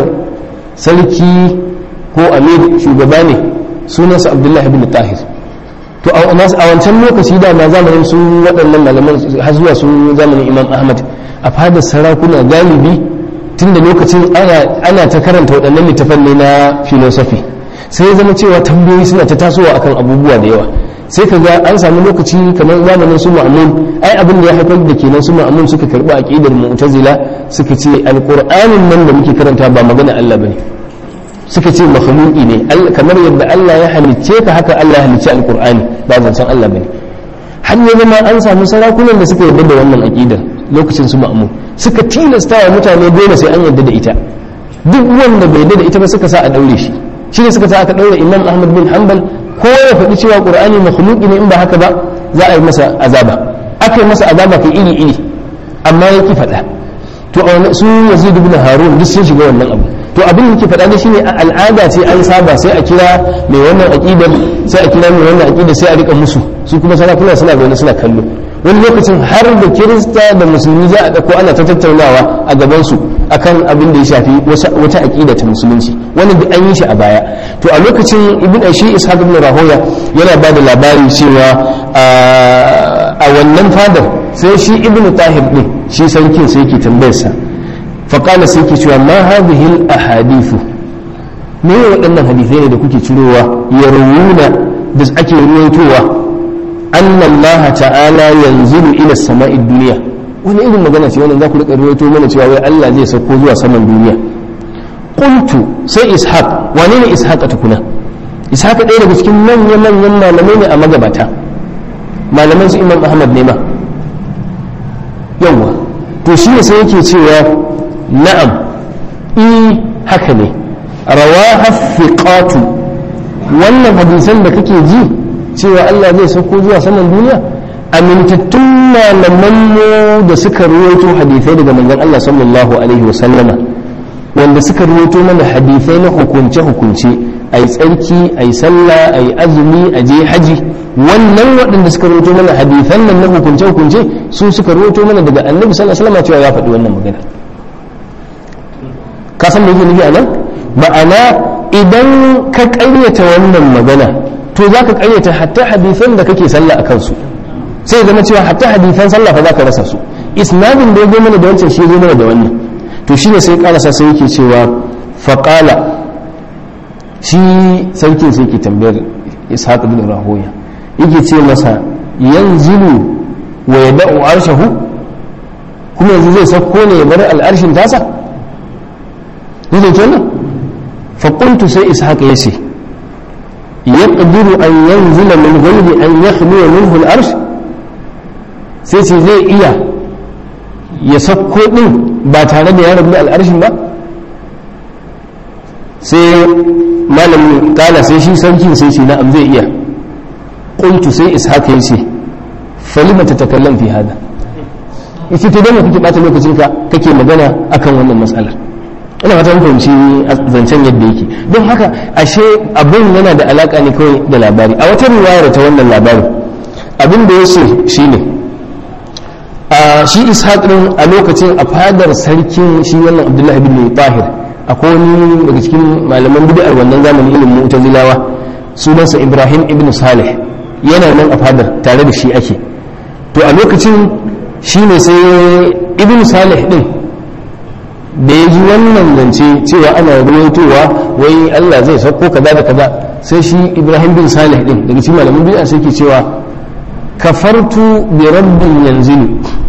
sarki ko amir shugaba ne sunansa abdullahi ibn tahir to a wancan lokaci da ma zamanin su waɗannan malaman har zuwa su zamanin imam ahmad a fadar sarakuna galibi tun da lokacin ana ta karanta waɗannan littafan ne na filosofi sai ya zama cewa tambayoyi suna ta tasowa akan abubuwa da yawa sai ka ga an samu lokaci kamar zamanin su ma'amun ai abin da ya haifar da kenan su ma'amun suka karɓi aqidar mu'tazila suka ce alqur'anin nan da muke karanta ba magana Allah bane suka ce makhluqi ne kamar yadda Allah ya halicce ka haka Allah ya halicce alqur'ani ba zancen Allah bane har ya zama an samu sarakunan da suka yarda da wannan aqidar lokacin su ma'mun suka tilasta wa mutane dole sai an yarda da ita duk wanda bai yarda da ita ba suka sa a daure shi shi ne suka sa aka daure Imam Ahmad bin Hanbal ko ya faɗi cewa Qur'ani makhluqi ne in ba haka ba za a yi masa azaba aka yi masa azaba kai iri iri amma ya ki faɗa to su Yazid ibn Harun duk sun shiga wannan abu to abin da ke faɗa ne shine al'ada ce an saba sai a kira mai wannan aqidar sai a kira mai wannan aqidar sai a rika musu su kuma sarakuna suna zaune suna kallo wani lokacin har da kirista da musulmi za a ɗauko ana ta tattaunawa a gaban su akan abin da ya shafi wata aqida ta musulunci wani da an yi shi a baya to a lokacin ibn ashi ishaq ibn rahoya yana ba da labari cewa a wannan fadar sai shi ibn tahir din shi sarkin sai yake tambayarsa faƙala sai ke cewa ma hadhihi ahadithu me ne waɗannan hadithai ne da kuke cirowa ya rawuna da ake ruwaitowa anna Allah ta'ala yanzilu ila sama'i duniya wani irin magana ce wannan za ku rika ruwaito mana cewa wai Allah zai sauko zuwa saman duniya qultu sai ishaq wane ne ishaq tukuna ishaq ɗaya daga cikin manyan manyan malamai ne a magabata malaman su imam ahmad ne ma yawwa to shi ne sai yake cewa na'am i haka ne rawaha thiqatu wannan hadisan da kake ji cewa Allah zai sauko zuwa saman duniya amintattun malaman mu da suka ruwaito hadisai daga manzon Allah sallallahu alaihi wasallama wanda suka ruwaito mana hadisai na hukunce hukunce ai tsarki ai sallah ai azumi a je haji wannan waɗanda suka ruwaito mana hadisan nan na hukunce hukunce su suka ruwaito mana daga annabi sallallahu alaihi wasallama cewa ya faɗi wannan magana ka san me yake nufi a nan ma'ana idan ka ƙaryata wannan magana to za ka ƙaryata hatta hadisan da kake sallah a kansu sai zama cewa hatta hadisan sallah fa za ka rasa su isnadin da ya zo mana da wancan shi zo mana da wannan to shine sai karasa sai yake cewa faqala shi sarkin sai yake tambayar ishaq bin rahoya yake ce masa yanzilu wa yada'u arshahu kuma yanzu zai sauko ne ya bar al'arshin tasa yake kenan fa qultu sai ishaq yace yaqdiru an yanzila min ghayri an yakhlu minhu al'arsh sai ce zai iya ya sauko din ba tare da ya rabu da al'arshin ba sai malamin kala sai shi sarkin sai ce na'am zai iya qultu sai ishaq ya ce falima tatakallam fi hada yace to dan kake bata lokacin ka kake magana akan wannan mas'alar ina fatan fahimci zancen yadda yake don haka ashe abin yana da alaka ne kawai da labari a wata riwayar ta wannan labarin abin da ya ce shine a shi ishaq din a lokacin a fadar sarkin shi wannan abdullahi bin tahir akwai wani daga cikin malaman bid'ar wannan zamanin ilimin mu'tazilawa sunansa ibrahim ibn salih yana nan a fadar tare da shi ake to a lokacin shi ne sai ibn salih din da ya ji wannan zance cewa ana ruwaitowa wai allah zai sauko kaza da kaza sai shi ibrahim bin salih din daga cikin malaman bid'a sai ke cewa kafartu bi rabbin yanzilu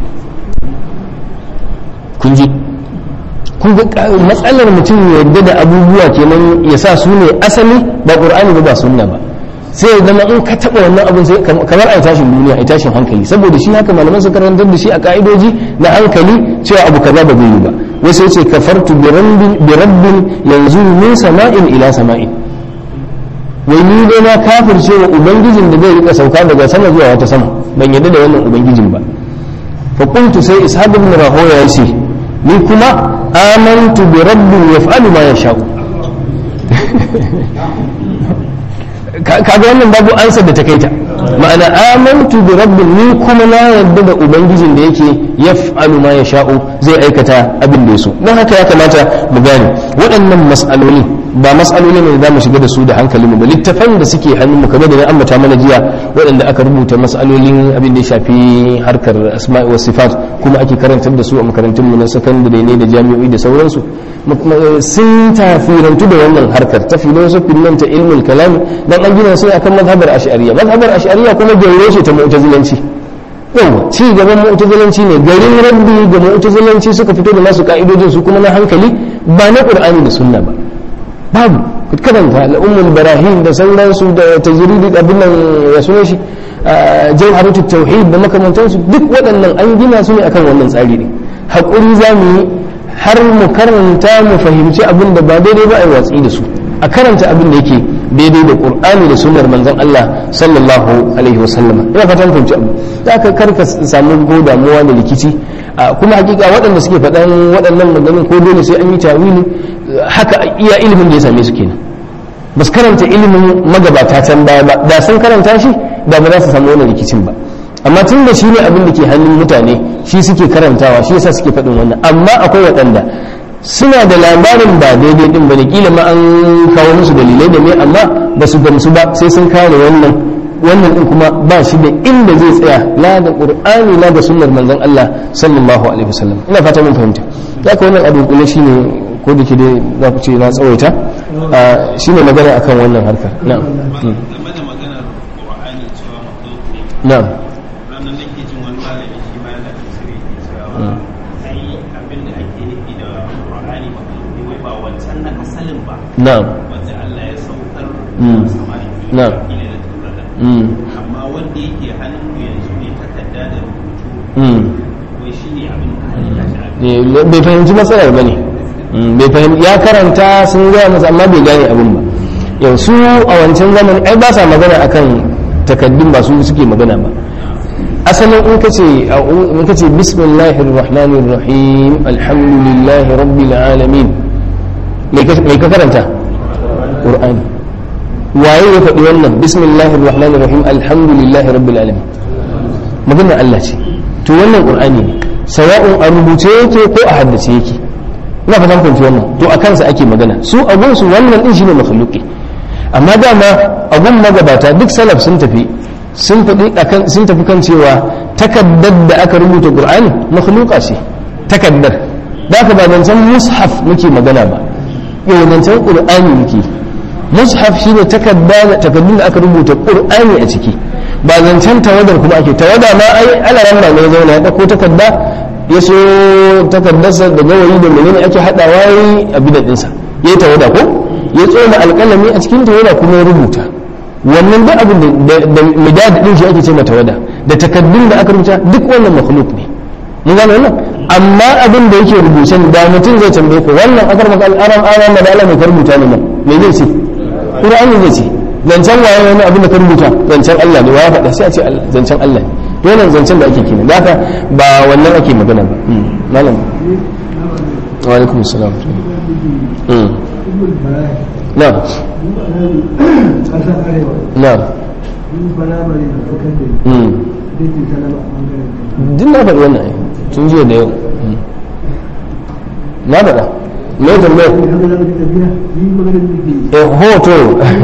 kun ji kun ga matsalar mutum ya yarda da abubuwa kenan ya sa su ne asali ba qur'ani ba ba sunna ba sai ya zama in ka taba wannan abin sai kamar ai tashin duniya ai tashin hankali saboda shi haka malaman su karantar da shi a ka'idoji na hankali cewa abu kaza ba zai yi ba wasu yace kafartu bi rabbin bi rabbin yanzu min sama'in ila sama'in wai ni dai na kafirce wa ubangijin da zai rika sauka daga sama zuwa wata sama ban yarda da wannan ubangijin ba fa qultu sai ishaq ibn rahoya yace ni kuma amantu bi rabbin yaf'alu ma yasha'u kaga wannan babu ansa da ta kaita ma'ana amantu bi rabbin ni kuma na yarda da ubangijin da yake yaf'alu ma yasha'u zai aikata abin da yaso don haka ya kamata mu gane waɗannan mas'aloli ba mas'aloli ne da za mu shiga da su da hankali mu ba littafan da suke hannun mu kamar da na ambata mana jiya waɗanda aka rubuta mas'alolin abin da ya shafi harkar asma'i wa sifat kuma ake karantar da su a makarantun mu na sakandare ne da jami'o'i da sauransu sun tafirantu da wannan harkar ta filosofin nan ta ilmul kalam dan an gina su akan mazhabar ash'ariyya mazhabar ash'ariyya kuma gaure ce ta mu'tazilanci yawa ci gaban mu'tazilanci ne garin rabbi ga mu'tazilanci suka fito da nasu ka'idojin su kuma na hankali ba na qur'ani da sunna ba babu karanta al'ummul barahim da sauransu da tajridi abin nan ya sunan shi jawharatu tauhid da makamantansu duk waɗannan an gina su ne akan wannan tsari ne hakuri za mu yi har mu karanta mu fahimci abin da ba daidai ba a yi watsi da su a karanta abin da yake daidai da qur'ani da sunnar manzon Allah sallallahu alaihi wa sallama ina fatan fahimci abu za ka karka samu ko damuwa da rikici kuma hakika waɗanda suke faɗan waɗannan maganin ko dole sai an yi tawili haka iya ilimin da ya same su kenan ba su karanta ilimin magabata can baya ba da sun karanta shi da ba za su samu wannan rikicin ba amma tun da shi ne abin da ke hannun mutane shi suke karantawa shi yasa suke faɗin wannan amma akwai waɗanda suna da labarin ba daidai din bane kila ma an kawo musu dalilai da me amma ba su gamsu ba sai sun kare wannan wannan din kuma ba shi da inda zai tsaya la da qur'ani la da sunnar manzon Allah sallallahu alaihi wasallam ina fata mun fahimta haka wannan abu kuma shine ko da ke dai za ku ce na tsawaita shine magana akan wannan harkar na'am na'am ranar nake jin wani malami shi ma yana tafsiri ke cewa ai abin da ake nufi da Qur'ani ba wai ba wancan na asalin ba na'am wanda Allah ya saukar Mm. samari na ina da takarda mm amma wanda yake hannun mu yanzu ne takarda da rubutu mm wai shi ne abin da halitta shi a Eh, bai fahimci matsalar ba ne bai fahimci ya karanta sun gaya masa amma bai gane abin ba yau su a wancan zaman ai ba sa magana akan takaddun ba su suke magana ba asalin in ka ce in ka ce bismillahir rahmanir rahim alhamdulillahi rabbil alamin me ka me ka karanta qur'ani waye ya faɗi wannan bismillahir rahmanir rahim alhamdulillahi rabbil alamin maganar Allah ce to wannan qur'ani ne sawa'un a rubuce yake ko a haddace yake ina fatan kun wannan to a kansa ake magana su a gunsu wannan din shine makhluqi amma dama a gun magabata duk salaf sun tafi sun faɗi akan sun tafi kan cewa takaddar da aka rubuta qur'ani makhluqa ce takaddar da aka ba zancen mushaf muke magana ba yau zancen qur'ani muke mushaf shine takadda takaddun da aka rubuta qur'ani a ciki ba zancen tawadar kuma ake tawada ma ai alaran ne ya zauna ya dauko takadda ya so takaddarsa da gawayi da menene ake hadawa yayi a bidadinsa yayi tawada ko ya tsoma alƙalami a cikin tawada kuma ya rubuta wannan duk abin da da midad din shi ake ce mata tawada da takaddun da aka rubuta duk wannan makhluk ne mun gane wannan amma abin da yake rubuce da mutum zai tambaye ku wannan akar maka al'aram aram da Allah mai rubuta ne nan me zai ce Qur'ani zai ce zancen waye wani abin da ka rubuta zancen Allah ne waye faɗa sai a ce zancen Allah ne to wannan zancen da ake kenan da haka ba wannan ake magana ba malam wa alaikum assalam mm na na mm duk na faɗi wannan ai tun jiya da yau Mm. na faɗa me tambayar eh hoto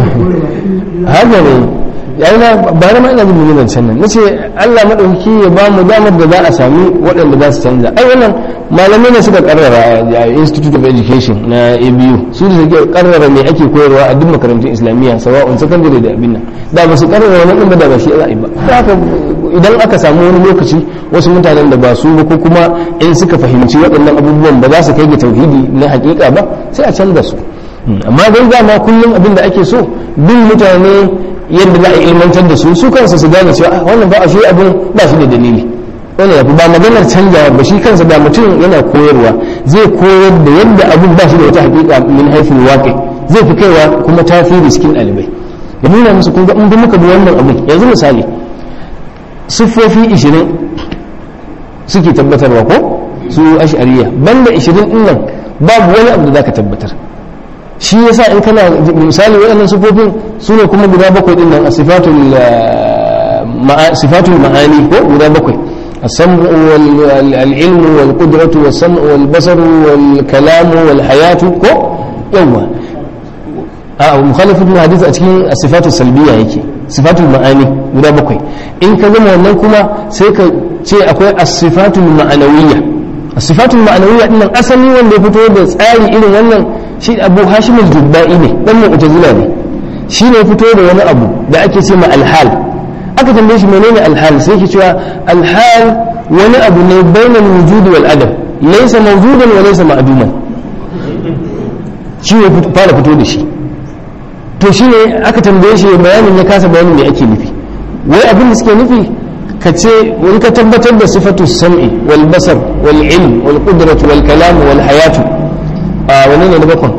haka ne yayi na ba na ma ina jin mun zancen nan nace Allah madaukaki ya ba mu damar da za a sami waɗanda za su canza ai wannan malamai ne suka karrara a Institute of Education na ABU su da suke karrara me ake koyarwa a duk makarantun Islamiyya sawa'un secondary da abin nan da ba su karrara wannan din ba da ba shi za a yi ba Da haka idan aka samu wani lokaci wasu mutanen da ba su ba ko kuma in suka fahimci waɗannan abubuwan ba za su kai ga tauhidi na hakika ba sai a canza su amma dai dama kullum abin da ake so bin mutane yadda za a ilmantar da su su kansu su gane cewa "Ah, wannan ba a shi abin ba shi da dalili wannan yafi ba maganar canjawa ba shi kansa da mutum yana koyarwa zai koyar da yadda abin ba shi da wata hakika min haifin waƙi zai fi kaiwa kuma tasiri cikin ɗalibai da nuna musu kun ga in muka bi wannan abin yanzu misali siffofi 20 suke tabbatarwa ko su ash'ariya banda 20 din nan babu wani abu da zaka tabbatar shi yasa in kana misali waɗannan sifofin su ne kuma guda bakwai din nan a sifatul ah, ma'a- sifatul ma'ani ko guda bakwai السمع والعلم والقدرة والسمع والبصر والكلام والحياة كو يوم a mukhalifin na hadisi a cikin sifatu salbiya yake sifatul ma'ani guda bakwai in ka zama wannan kuma sai ka ce akwai as-sifatul ma'anawiyya as-sifatul ma'anawiyya din nan asali wanda ya fito da tsari irin wannan shi Abu Hashim al-Jubba'i ne dan mu'tazila ne shi ne ya fito da wani abu da ake ce ma al-hal aka tambaye shi menene al-hal sai ke cewa al-hal wani abu ne bainal wujudi wal adam laysa mawjudan wa laysa ma'duman shi ne fara fito da shi to shi ne aka tambaye shi bayanin ya kasa bayanin me ake nufi wai abin da suke nufi ka ce in ka tabbatar da sifatu sam'i wal basar wal ilm wal qudratu wal kalam wal hayatu a wani ne na bakon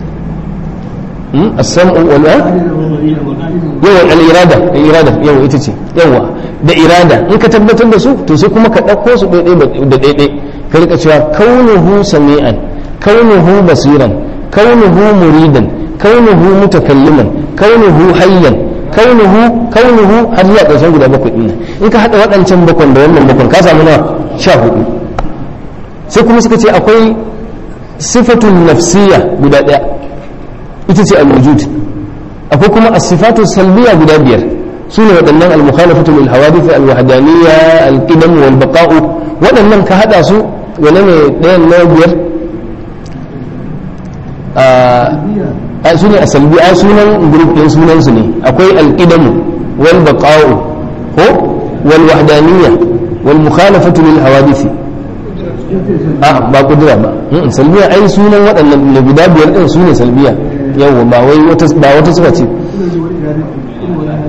as-sam'u wal yawa al irada al irada yawa ita ce yawa da irada in ka tabbatar da su to sai kuma ka dauko su daidai da daidai ka rika cewa kaunuhu sami'an kaunuhu basiran kaunuhu muridan كونه متكلما كونه حيا كونه كونه har zuwa ƙarshen guda bakwai ɗin in ka haɗa waɗancan bakwan da wannan bakwan ka samu nawa sha hudu sai kuma suka ce akwai sifatun nafsiya guda ɗaya ita ce al-wujud akwai kuma as-sifatu salbiya guda biyar su ne waɗannan al-mukhalafatu lil hawadith al-wahdaniyya al-qidam wal baqa'u waɗannan ka haɗa su wane ne ɗayan na biyar a su ne a salbi a sunan group ɗin sunan su ne akwai alƙidamu wal baqa'u ko wal wahdaniyya wal mukhalafatu lil hawadisi a ba kudura ba Mm, salbiya ai sunan waɗannan ne guda biyar ɗin su ne salbiya yawa ba wai wata ba wata suka ce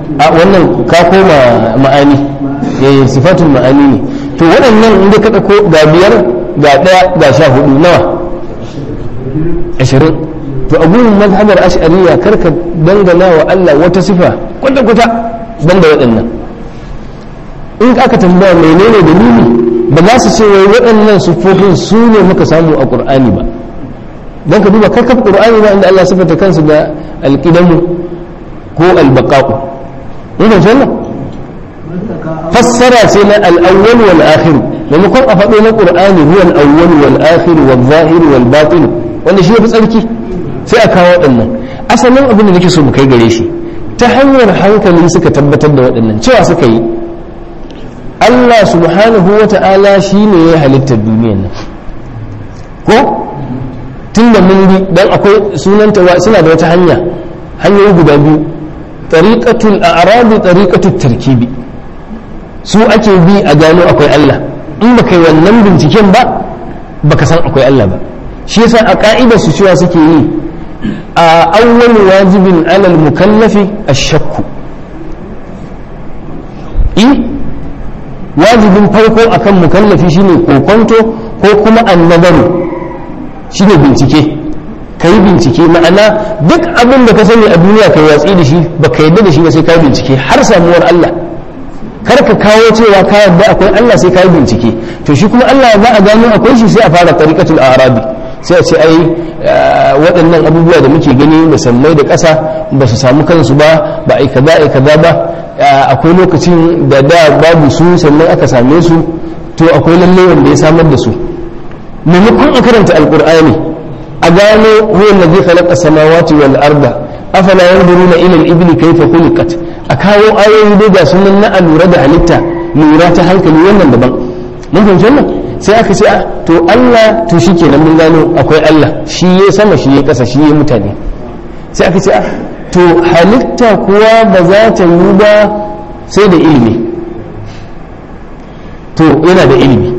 a wannan ka koma ma'ani eh sifatul ma'ani ne to waɗannan inda ka ɗauko ga biyar ga ɗaya ga sha hudu nawa ashirin to a gurin mazhabar ash'ariya karka dangana wa Allah wata sifa kwata kwata banda waɗannan in aka tambaya menene dalili ba za su ce wai waɗannan sufofin su ne muka samu a ƙur'ani ba don ka duba kakaf ƙur'ani ba inda Allah sifata kansu da alƙidamu ko albaqa'u ina wannan fassara ce na al-awwal wal akhir maimakon a faɗo na ƙur'ani huwa al-awwal wal akhir wal zahir wal batin wanda shi yafi tsarki sai a kawo waɗannan asalin abin da nake so mu kai gare shi ta hanyar hankali suka tabbatar da waɗannan cewa suka yi Allah subhanahu wa ta'ala shi ne ya halittar duniyar nan ko tun da mun bi don akwai sunanta suna da wata hanya hanyoyi guda biyu tariqatul a'rabi tariqatul tarkibi su ake bi a gano akwai Allah in baka yi wannan binciken ba baka san akwai Allah ba shi yasa a ka'idar su cewa suke yi a awwal wajibin alal mukallafi ash-shakku wajibin farko akan mukallafi shine kokonto ko kuma annabaru shine bincike ka yi bincike ma'ana duk abin da ka sani a duniya ka watsi da shi ba ka yadda da shi ba sai ka bincike har samuwar Allah kar ka kawo cewa ka yadda akwai Allah sai ka yi bincike to shi kuma Allah za a gano akwai shi sai a fara tariqatul arabi sai a ce ai waɗannan abubuwa da muke gani da sammai da ƙasa ba su samu kansu ba ba ai kaza ai kaza ba akwai lokacin da da babu su sannan aka same su to akwai lalle wanda ya samar da su maimakon a karanta alkur'ani a gano huwa allazi khalaqa samawati wal arda afala yanzuruna ila al-ibli kayfa khuliqat a kawo ayoyi dai ga sunan na alura da halitta lura ta hankali wannan daban mun fahimci wannan sai aka ce to Allah to shikenan mun gano akwai Allah shi ya sama shi ya kasa shi ya mutane sai aka ce to halitta kuwa ba za ta yi ba sai da ilimi to yana da ilimi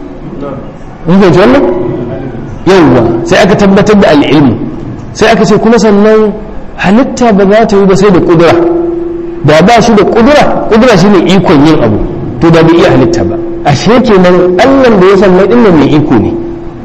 mun fahimci wannan yawwa sai aka tabbatar da al'ilmi sai aka ce kuma sannan halitta ba za ta yi ba sai da kudura da ba shi da kudura kudura shine ikon yin abu to da bai iya halitta ba ashe kenan Allah da ya san mai dinnan mai iko ne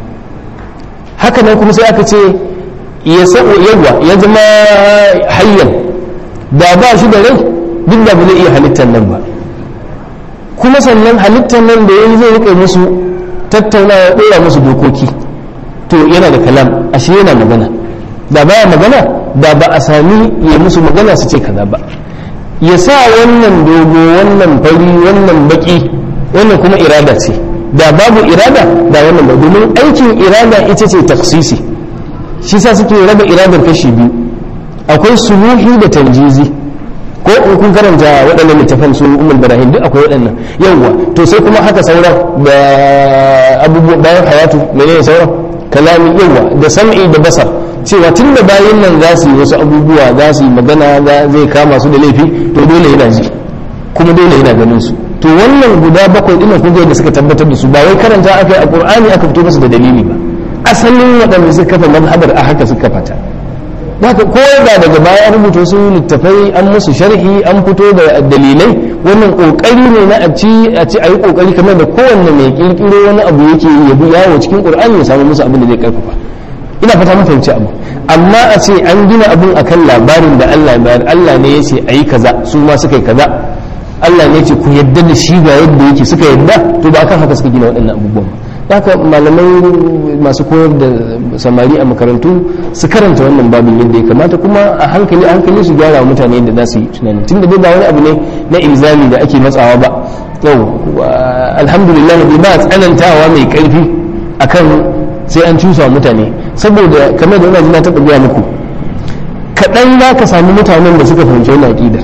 haka nan kuma sai aka ce ya sabo yawa ya zama hayyan da ba shi da rai duk da ba zai iya halittar nan ba kuma sannan halittar nan da yayi zai rike musu tattaunawa dora musu dokoki to yana da kalam ashe yana magana da baya magana da ba a sami ya musu magana su ce kaza ba ya sa wannan dogo wannan fari wannan baki wannan kuma irada ce da babu irada da wannan ba domin aikin irada ita ce taksisi shi sa suke raba iradar kashi biyu akwai suluhi da tanjizi ko in kun karanta waɗannan littafan su umar barahim duk akwai waɗannan yawwa to sai kuma haka sauran da abubuwa bayan hayatu menene sauran kalami yawa da sam'i da basar cewa tun da bayan nan za su yi wasu abubuwa za su yi magana zai kama su da laifi to dole yana ji kuma dole yana ganin su to wannan guda bakwai ɗin kun da suka tabbatar da su ba wai karanta aka yi a qur'ani aka fito musu da dalili ba asalin waɗanda suka kafa mazhabar a haka suka fata haka ko da daga baya an rubuta su littafai an musu sharhi an fito da dalilai wannan kokari ne na a ci a ci ayi kokari kamar da kowanne mai kirkiro wani abu yake ya bi yawo cikin qur'ani ya samu musu abin da zai karfafa ina fata mun fahimci abu amma a ce an gina abun akan labarin da Allah ya bayar Allah ne ya ce ayi kaza su ma suka yi kaza Allah ne ya ce ku yadda da shi ga yadda yake suka yadda to ba kan haka suka gina waɗannan abubuwan ba haka malamai masu koyar da samari a makarantu su karanta wannan babin yadda ya kamata kuma a hankali a hankali su gyara mutane yadda za su yi tunani tunda dai ba wani abu ne na ilzami da ake matsawa ba yau alhamdulillah bai ba tsanantawa mai karfi akan sai an cusa mutane saboda kamar da ina ji na taɓa gaya muku kaɗan za ka samu mutanen da suka fahimci wani aƙidar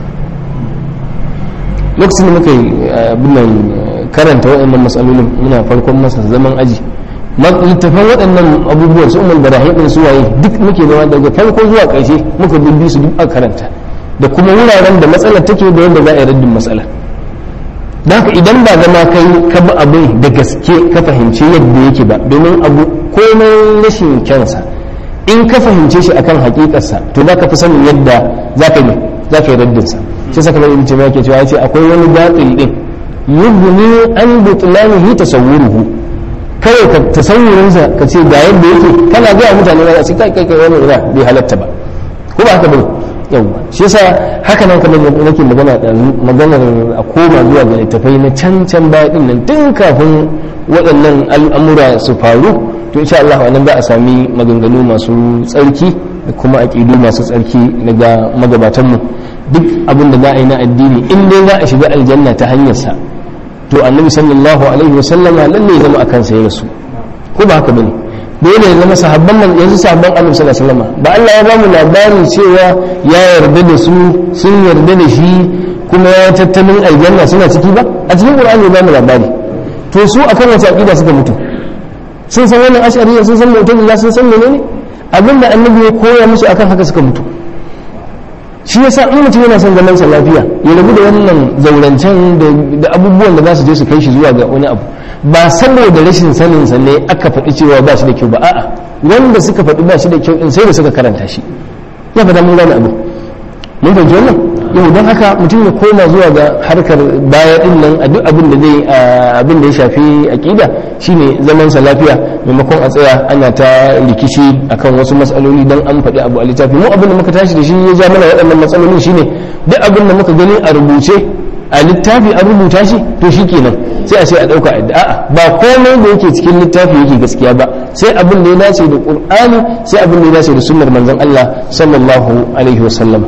lokacin da muka yi abin nan karanta waɗannan matsalolin muna farkon masa zaman aji littafan waɗannan abubuwan su umar barahim ɗin su waye duk muke zama daga farko zuwa ƙarshe muka bibbi su duk a karanta da kuma wuraren da matsalar take da yadda za a yi raddin matsalar da haka idan ba zama kai ka bi abin da gaske ka fahimci yadda yake ba domin abu komai rashin kyansa in ka fahimce shi akan hakikarsa to za ka fi sanin yadda za ka yi za ka yi raddin sa shi saka bai ce yake cewa yace akwai wani batil din yubni an butlanihi tasawwuruhu kawai ka tasawurin sa ka ce ga yadda yake kana ga mutane ba su kai kai kai wani ina bai halatta ba ko ba haka bane yawa shi yasa haka nan kamar nake magana da maganar a koma zuwa ga littafai na can can baya din nan tun kafin waɗannan al'amura su faru to insha Allah wannan za a sami maganganu masu tsarki da kuma aƙidu masu tsarki daga magabatanmu duk abin da za a yi na addini in dai za a shiga aljanna ta hanyarsa to annabi sallallahu alaihi wa sallama lalle ya zama a kansa ya rasu ko ba haka bane dole ya zama sahabban man yanzu sahabban annabi sallallahu alaihi wasallam ba Allah ya bamu labarin cewa ya yarda da su sun yarda da shi kuma ya tattalin aljanna suna ciki ba a cikin qur'ani ya bamu labari to su akan wace aqida suka mutu sun san wannan ash'ariyya sun san mu'tazila sun san menene abinda annabi ya koya musu akan haka suka mutu shi yasa in mutum yana son zaman sa lafiya ya rabu da wannan zaurancen da abubuwan da za su je su kai shi zuwa ga wani abu ba saboda rashin sanin sa ne aka faɗi cewa ba shi da kyau ba a'a wanda suka faɗi ba shi da kyau in sai da suka karanta shi ya fada mun gane abu mun fahimci wannan yau don haka mutum ya koma zuwa ga harkar baya din nan a duk abin da zai abin da ya shafi aqida shine zaman sa lafiya maimakon a tsaya ana ta rikici akan wasu matsaloli dan an faɗi abu a littafi mu abin da muka tashi da shi ya ja mana waɗannan matsaloli shine duk abin da muka gani a rubuce a littafi an rubuta shi to shi kenan sai a ce a ɗauka a'a ba komai da yake cikin littafi yake gaskiya ba sai abin da ya dace da qur'ani sai abin da ya dace da sunnar manzon Allah sallallahu alaihi wasallam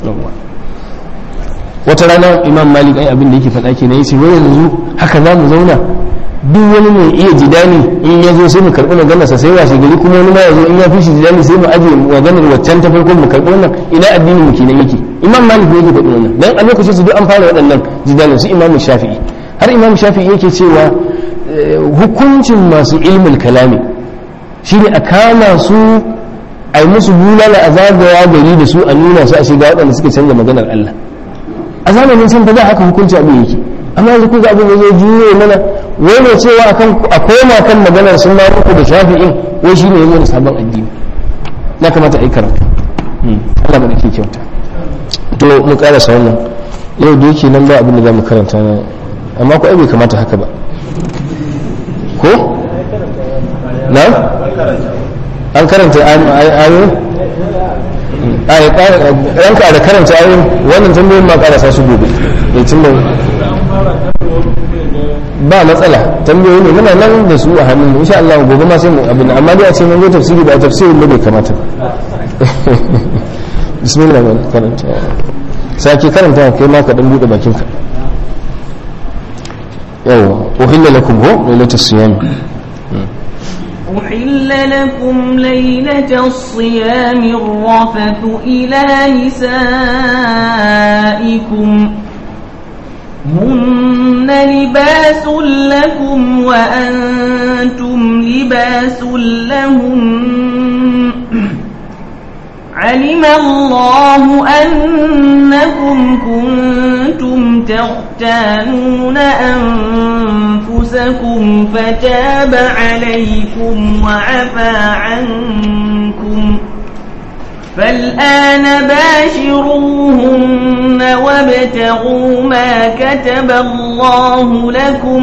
wata rana imam malik ai abin da yake faɗa kenan yace wai yanzu haka za mu zauna duk wani mai iya jidani in ya zo sai mu karɓi maganarsa sai washe gari kuma wani ma ya zo in ya fi shi jidani sai mu aje maganar waccan ta farkon mu karɓi wannan ina addinin mu kenan yake imam malik ne yake faɗi wannan dan a lokacin su duk an fara waɗannan jidalin su imam shafi'i har imam shafi'i yake cewa hukuncin masu ilmul kalami shine a kama su a yi musu bulala a zagaya gari da su a nuna su a shiga waɗanda suke canza maganar Allah a zamanin san fa da haka hukunci abin yake amma yanzu kuka abin da zai juye mana wai ne cewa akan a koma kan maganar sun ma uku da shafi'in wai shine yanzu da sabon addini na kamata a yi karatu Allah ba da ke kyauta to mu karasa wannan yau da yake nan ba abin da za mu karanta na amma ko ai bai kamata haka ba ko na an karanta ayoyi a ya ranka da karanta ayoyin wannan tambayoyin ma karasa su gobe ya tun da ba matsala tambayoyi ne muna nan da su a hannun insha Allah gobe ma sai mu abin amma dai a ce mun zo tafsiri ba tafsirin da bai kamata bismillah man karanta sake karanta kai ma ka dan bude bakin ka yawa uhilla lakum hu lailatul siyam أحل لكم ليلة الصيام الرفث إلى نسائكم هن لباس لكم وأنتم لباس لهم علم الله أنكم كنتم تختانون أنفسكم فتاب عليكم وعفى عنكم فالآن باشروهن وابتغوا ما كتب الله لكم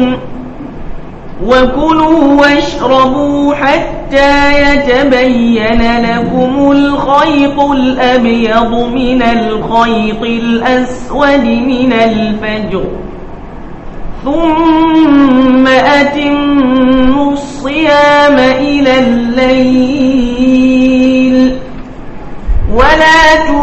وكلوا واشربوا حتى يتبين لكم الخيط الأبيض من الخيط الأسود من الفجر ثم أتموا الصيام إلى الليل ولا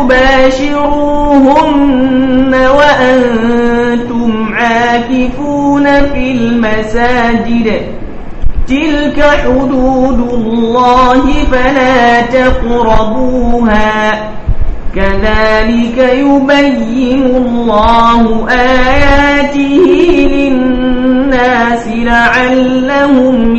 تباشروهن وأنتم عاكفون في المساجد تلك حدود الله فلا تقربوها كذلك يبين الله آياته للناس لعلهم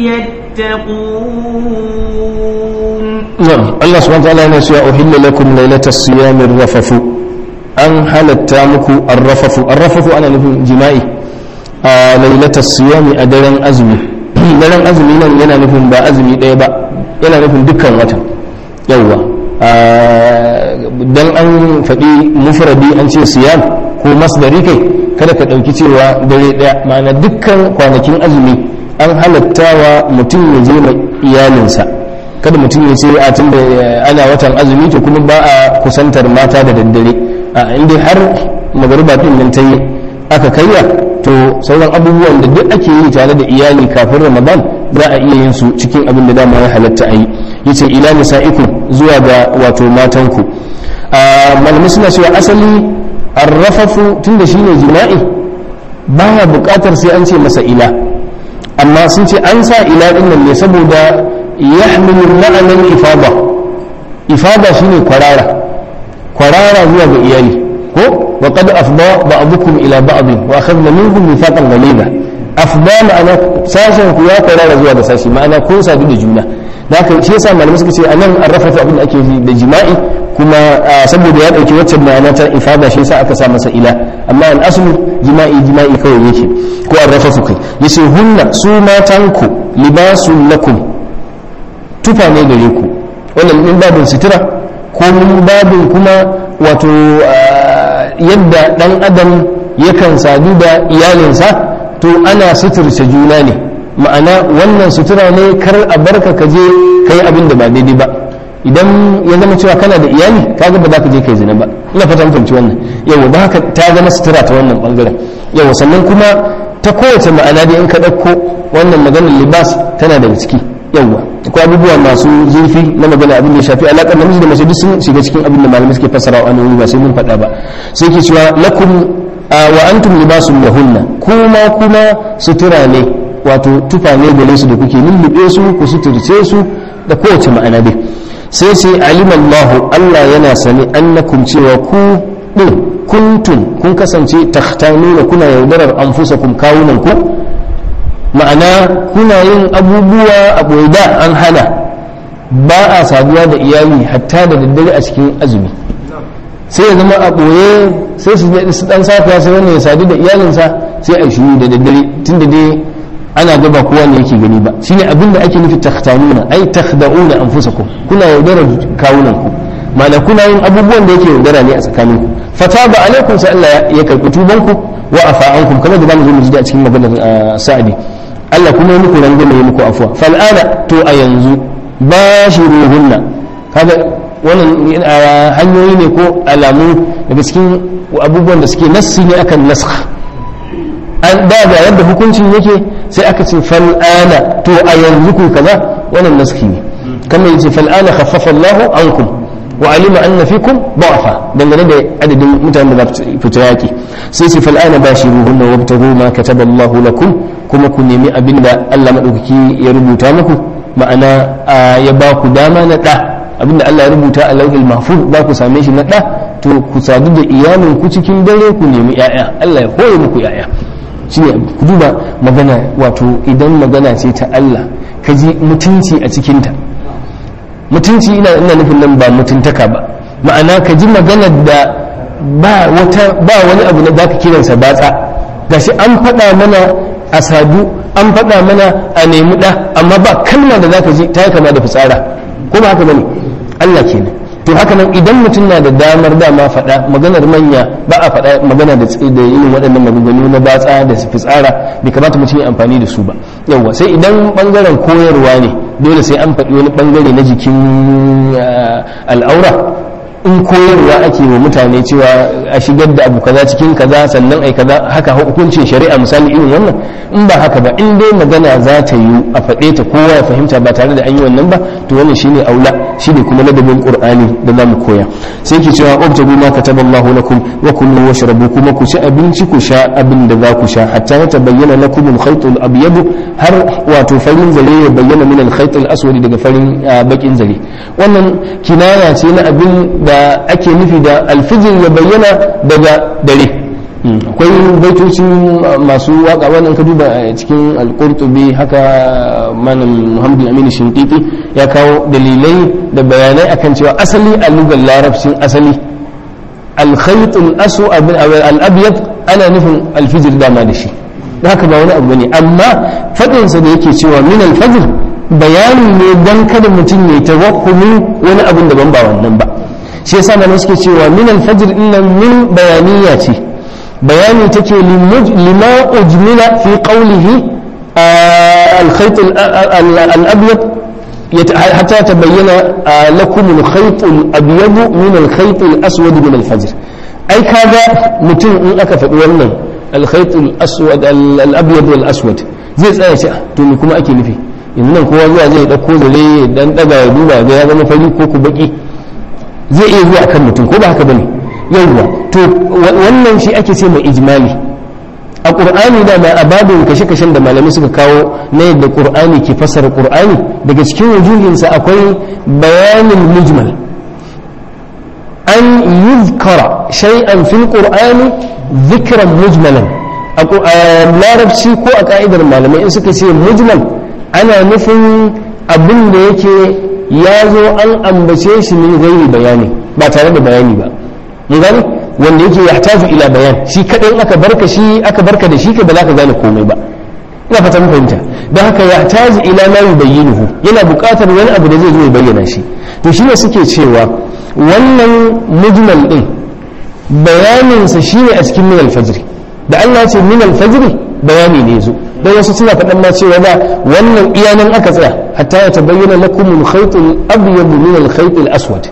يتقون نعم الله سبحانه وتعالى يقول أحل لكم ليلة الصيام الرفث أن halatta muku arrafafu arrafafu ana nufin jima'i a lailatar siyami a daren azumi daren azumi nan yana nufin ba azumi ɗaya ba yana nufin dukkan watan yawwa dan an faɗi mufradi an ce siyam ko masdari kai kada ka ɗauki cewa dare ɗaya ma'ana dukkan kwanakin azumi an halattawa mutum ya je mai iyalinsa kada mutum ya ce a tun da ana watan azumi to kuma ba a kusantar mata da daddare a inda har magariba din nan ta yi aka kaiya to sauran abubuwan da duk ake yi tare da iyali kafin ramadan za a iya yin su cikin abin da dama ya halatta a yi yace ila nisa'ikum zuwa ga wato matanku malamai suna cewa asali arrafafu tunda shine jima'i baya buƙatar sai an ce masa ila amma sun ce an sa ila din nan ne saboda yahmilu ma'anan ifada ifada shine kwarara kwarara zuwa ga iyali ko wa qad afda ba'dukum ila ba'd wa akhadna minkum mithaqan ghaliza afda ma'ana sashen ku ya kwarara zuwa ga sashi ma'ana kun sadu da juna da haka shi yasa malamai suka ce anan an rafafa abin da ake yi da jima'i kuma saboda ya dauki waccan ma'ana ta ifada shi yasa aka sa masa ila amma al aslu jima'i jima'i kawai yake ko an rafafa kai yace hunna su matanku libasun lakum tufa ne gare ku wannan min babin sutura ko min babin kuma wato yadda dan adam yakan sadu da iyalinsa to ana suturce juna ne ma'ana wannan sutura ne kar a barka ka je kai abin da ba daidai ba idan ya zama cewa kana da iyali kaga ba za ka je kai zina ba ina fatan fahimci wannan yawa ba haka ta zama sutura ta wannan bangaren yawa sannan kuma ta kowace ma'ana da in ka ɗauko wannan maganar libas tana daga ciki yawa akwai abubuwa masu zurfi na magana abin da ya shafi alaƙar namiji da mace duk sun shiga cikin abin da malamai suke fassara wa annabi ba sai mun faɗa ba sai ke cewa lakum wa antum libasun lahunna kuma kuma sutura ne wato tufa ne gare su da kuke lullube su ku suturce su da kowace ma'ana dai sai sai alimallahu Allah yana sani annakum cewa ku din kuntum kun kasance takhtanuna kuna yaudarar anfusakum kawunan ku ma'ana kuna yin abubuwa a da an hana ba a saduwa da iyali hatta da daddare a cikin azumi sai ya zama a ɓoye sai su dan safiya sai wannan ya sadu da iyalinsa sai a shiru da daddare tun da dai ana gaba kowa ne yake gani ba shine abin da ake nufi takhtanuna ai takhda'una anfusakum kuna yaudara kawunan ku ma'ana kuna yin abubuwan da yake yaudara ne a tsakanin ku fataba alaikum sai Allah ya karɓi tuban ku wa afa ankum kamar da zamu zo mu ji a cikin maganar sa'adi Allah kuma ya muku rangwame ya muku afuwa fal'ana to a yanzu bashiruhunna kaga wannan hanyoyi ne ko alamu daga cikin abubuwan da suke nassi ne akan nasakh an da ga yadda hukuncin yake sai aka ce fal'ana to a yanzu ku kaza wannan naski ne kamar yace fal'ana khaffafa Allahu ankum wa alima anna fikum da'fa dangane da adadin mutanen da za su fita yaki sai ce fal'ana bashiruhunna wabtaghu ma kataba Allahu lakum kuma ku nemi abinda Allah madaukaki ya rubuta muku ma'ana ya ba ku dama na da abinda Allah ya rubuta a lauhil mahfuz za ku same shi na da to ku sadu da iyalin ku cikin dare ku nemi yaya Allah ya koye muku yaya shine ku duba magana wato idan magana ce ta Allah ka ji mutunci a cikinta mutunci ina ina nufin nan ba mutuntaka ba ma'ana ka ji magana da ba wata ba wani abu da zaka kiransa batsa gashi an faɗa mana a sadu an faɗa mana a nemi ɗa amma ba kalma da zaka ji ta yi kama da fitsara ko ba haka bane Allah kenan to haka nan idan mutum na da damar dama faɗa maganar manya ba a faɗa magana da da irin waɗannan maganganu na batsa da fitsara bai kamata mutum ya amfani da su ba yawa sai idan bangaren koyarwa ne dole sai an faɗi wani bangare na jikin al'aura in koyarwa ake wa mutane cewa a shigar da abu kaza cikin kaza sannan ai kaza haka hukuncin shari'a misali irin wannan in ba haka ba in dai magana za ta yi a faɗe ta kowa ya fahimta ba tare da an yi wannan ba to wannan shine aula shine kuma ladabin qur'ani da za mu koya sai ke cewa ubtagu ma kataballahu lakum wa kulu washrabu kuma ku ci abinci ku sha abin da za ku sha hatta ya tabayyana lakum al-khayt al-abyad har wato farin zare ya bayyana min al-khayt al-aswad daga farin bakin zare wannan kinaya ce na abin da ake nufi da alfijir ya bayyana daga dare akwai baitoci masu waka wannan ka duba cikin alkurtubi haka malam muhammadu aminu shinkiti ya kawo dalilai da bayanai akan cewa asali a lugar larabcin asali alkhaitul asu al-abyad ana nufin alfijir dama da shi haka ba wani abu ne amma faɗinsa da yake cewa min alfajir bayani ne dan kada mutum ya tawakkumin wani abin daban ba wannan ba shi yasa malamai suke cewa min al-fajr innan min bayaniya ce bayani take lima ujmila fi qawlihi al-khayt al-abyad حتى تبين لكم الخيط الأبيض من الخيط الأسود من الفجر أي كذا متن إن أكفت ولن الخيط الأسود الأبيض والأسود زي تسأل شيء تقول لكم أكي نفي إن كوا زوا زي دكو زلي دان دغا يدوبا ga ya zama fari ko ku baki zai iya zuwa kan mutum ko ba haka bane yawwa to wannan shi ake ce mai ijmali a ƙur'ani da ma a babin kashe-kashen da malamai suka kawo na yadda ƙur'ani ke fassara ƙur'ani daga cikin wujuhinsa akwai bayanin mujmal an yuzkara shay'an fil qur'ani zikran mujmalan a larabci ko a ka'idar malamai in suka ce mujmal ana nufin abin da yake ya zo an ambace shi min gairi bayani ba tare da bayani ba mun gane wanda yake ya tafi ila bayan shi kadai aka barka shi aka barka da shi ka ba za ka gane komai ba ina fata mun fahimta don haka ya taji ila ma yubayyinuhu yana buƙatar wani abu da zai zo ya bayyana shi to shi ne suke cewa wannan mujmal din bayanin sa shine a cikin min al-fajr da Allah ya ce min al-fajr bayani ne zo dan wasu suna faɗan ma cewa da wannan iyanan aka tsaya hatta ya tabayyana lakum al-khayt al-abyad min al-khayt al-aswad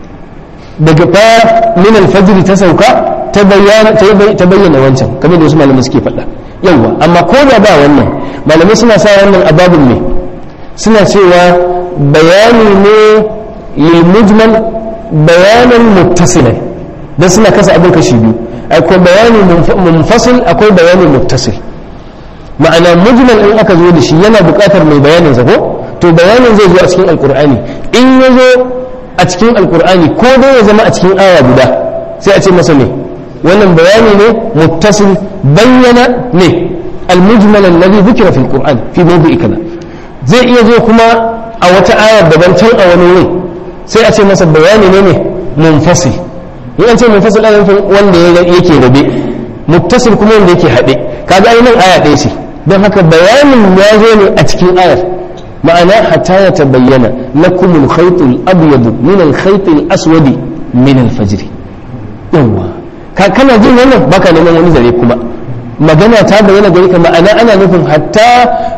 daga fa min alfajr ta sauka ta bayyana ta bayyana wancan kamar da wasu malamai suke faɗa yawa amma ko da ba wannan malamai suna sa wannan ababin ne suna cewa bayani ne lil mujmal bayanan muttasilan dan suna kasa abin kashi biyu akwai bayani munfasil akwai bayani muttasil ma'ana mujmal in aka zo da shi yana buƙatar mai bayanin sa ko to bayanin zai zo a cikin alqur'ani in ya zo a cikin alkur'ani ko dai ya zama a cikin aya guda sai a ce masa ne wannan bayani ne muttasil bayyana ne almujmal alladhi dhukira fil qur'an fi mawdi'i kaza zai iya zo kuma a wata ayar daban can a wani wuri sai a ce masa bayani ne ne munfasil in an ce munfasil ana nufin wanda yake rabe muttasil kuma wanda yake haɗe kaga ai nan aya ɗaya ce don haka bayanin ya zo ne a cikin ayar ma'ana hatta ya tabayyana lakum al-khayt al-abyad min al-khayt al-aswad min al-fajr yawa ka kana jin wannan baka neman wani zare kuma magana ta bayyana gare ka ma'ana ana nufin hatta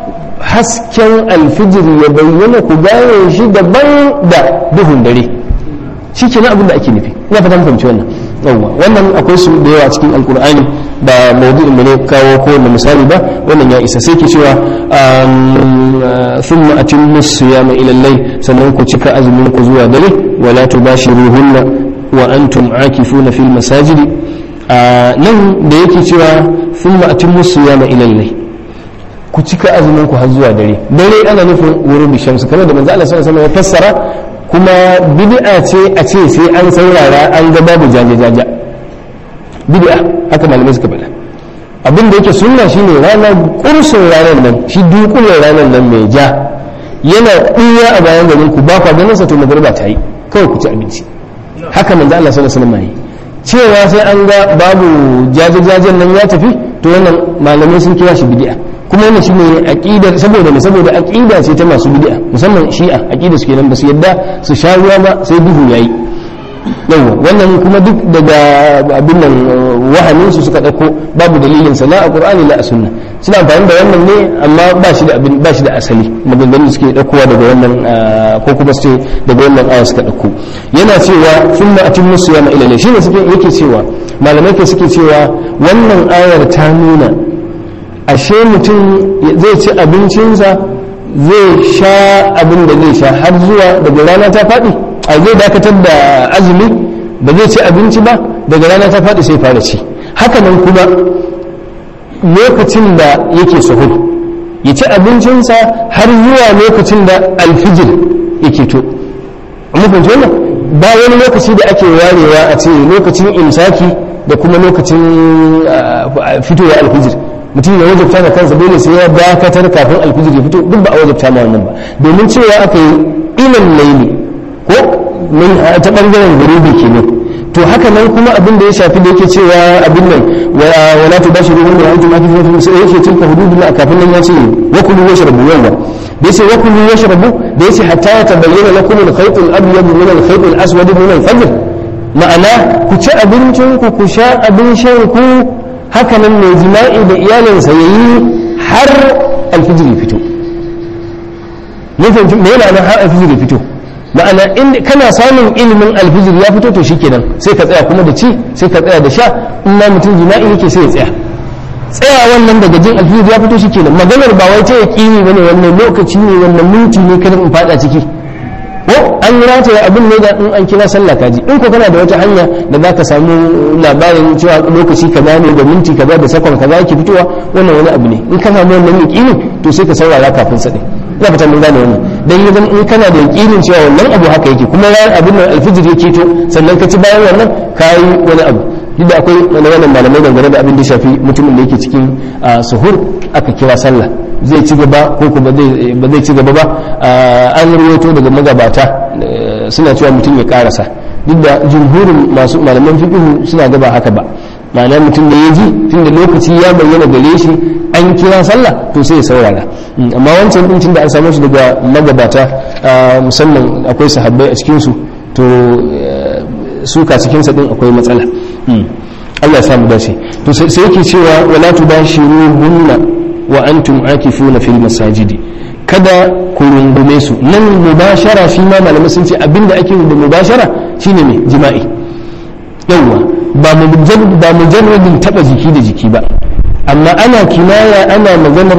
hasken alfijir ya bayyana ku gane shi daban da duhun dare shi kenan abin da ake nufi ina fata mun fahimci wannan yawa wannan akwai su da yawa cikin alkur'ani ba maudu'in mu ne kawo ko wanda misali ba wannan ya isa sai ke cewa thumma atimmu siyama ila al-layl sannan ku cika azumin ku zuwa dare wala tubashiruhunna wa antum akifuna fil masajid nan da yake cewa thumma atimmu siyama ila al-layl ku cika azumin ku har zuwa dare dare ana nufin wurin shamsu kamar da manzo Allah sallallahu alaihi wasallam ya fassara kuma bid'a ce a ce sai an saurara an ga babu jaje-jaje bid'a haka malamai suka faɗa abin da yake sunna shine ranar kursun ranar nan shi dukunan ranar nan mai ja yana ɗuya a bayan garin ku ba kwa ganin sa to magariba ta yi kawai ku ci abinci haka manzo Allah sallallahu alaihi wasallam yi cewa sai an ga babu jaje-jajen nan ya tafi to wannan malamai sun kira shi bid'a kuma wannan shine aqidar saboda ne saboda aqida ce ta masu bid'a musamman shi'a aqida su kenan ba su yadda su sha ruwa ba sai duhu yayi yawa wannan kuma duk daga abin nan wahamin su suka dauko babu dalilin sa la a qur'ani la a sunna suna amfani da wannan ne amma ba shi da abin ba shi da asali maganganun suke daukowa daga wannan ko kuma su daga wannan aya suka dauko yana cewa thumma atimmu siyama ila layl shine suke yake cewa malamai ke suke cewa wannan ayar ta nuna ashe mutum zai ci abincinsa zai sha abin da zai sha har zuwa daga rana ta faɗi a zai dakatar da azumi ba zai ci abinci ba daga rana ta faɗi sai fara ci hakanan kuma lokacin da yake sahur ya ci abincinsa har zuwa lokacin da alfijir yake to mukunci wannan ba wani lokaci da ake warewa a ce lokacin imsaki da kuma lokacin fitowa alfijir mutum ya wajabta da kansa dole sai ya dakatar kafin alfijir ya fito duk ba a wajabta ma wannan ba domin cewa aka yi ilan laili ko min ta bangaren gurubi kenan to haka nan kuma abin da ya shafi da yake cewa abin nan wala tu bashiru hum wa antum akifun fi sai yake tilka hududullah kafin nan ya ce wa kulu washrabu yawa da yace wa kullu yashrabu da yace hatta yatabayyana lakum al-khayt al-abyad min al-khayt al-aswad min al-fajr ma'ana ku ci abincin ku ku sha abin shan ku haka nan mai jima'i da iyalinsa yayi har alfijir ya fito ne fahimci me yana nan har alfijir ya fito ma'ana in kana samun ilimin alfijir ya fito to shikenan sai ka tsaya kuma da ci sai ka tsaya da sha in ma mutum jima'i yake sai ya tsaya tsaya wannan daga jin alfijir ya fito shikenan maganar ba wai ta yaqini bane wannan lokaci ne wannan minti ne kada in fada ciki ko an rataya abin ne da in an kira sallah kaji in ko kana da wata hanya da za ka samu labarin cewa lokaci kaza ne da minti kaza da sakon kaza yake fitowa wannan wani abu ne in ka samu wannan yaqini to sai ka saurara kafin sa din ina fata mun gane wannan dan idan in kana da yaqinin cewa wannan abu haka yake kuma ya abin nan alfijir yake to sannan ka ci bayan wannan kai wani abu duk da akwai wani wannan malamai dangane da abin da shafi mutumin da yake cikin suhur aka kira sallah zai ci gaba ko kuma ba zai ci gaba ba an rawaito daga magabata suna cewa mutum ya karasa duk da jumhurin masu malaman fiqh suna gaba haka ba ma'ana mutum da ya ji tunda lokaci ya bayyana gare shi an kira sallah to sai ya saurara amma wancan din tunda an samu shi daga magabata musamman akwai sahabbai a cikin su to suka cikin sa din akwai matsala Allah ya samu dace to sai yake cewa wala tubashiruhunna wa antum akifuna fil masajidi kada ku rungume su nan mubashara shi ma malamai sun ce abinda ake da mubashara shine mai jima'i yawwa ba ba mujarradin taba jiki da jiki ba amma ana kinaya ana maganar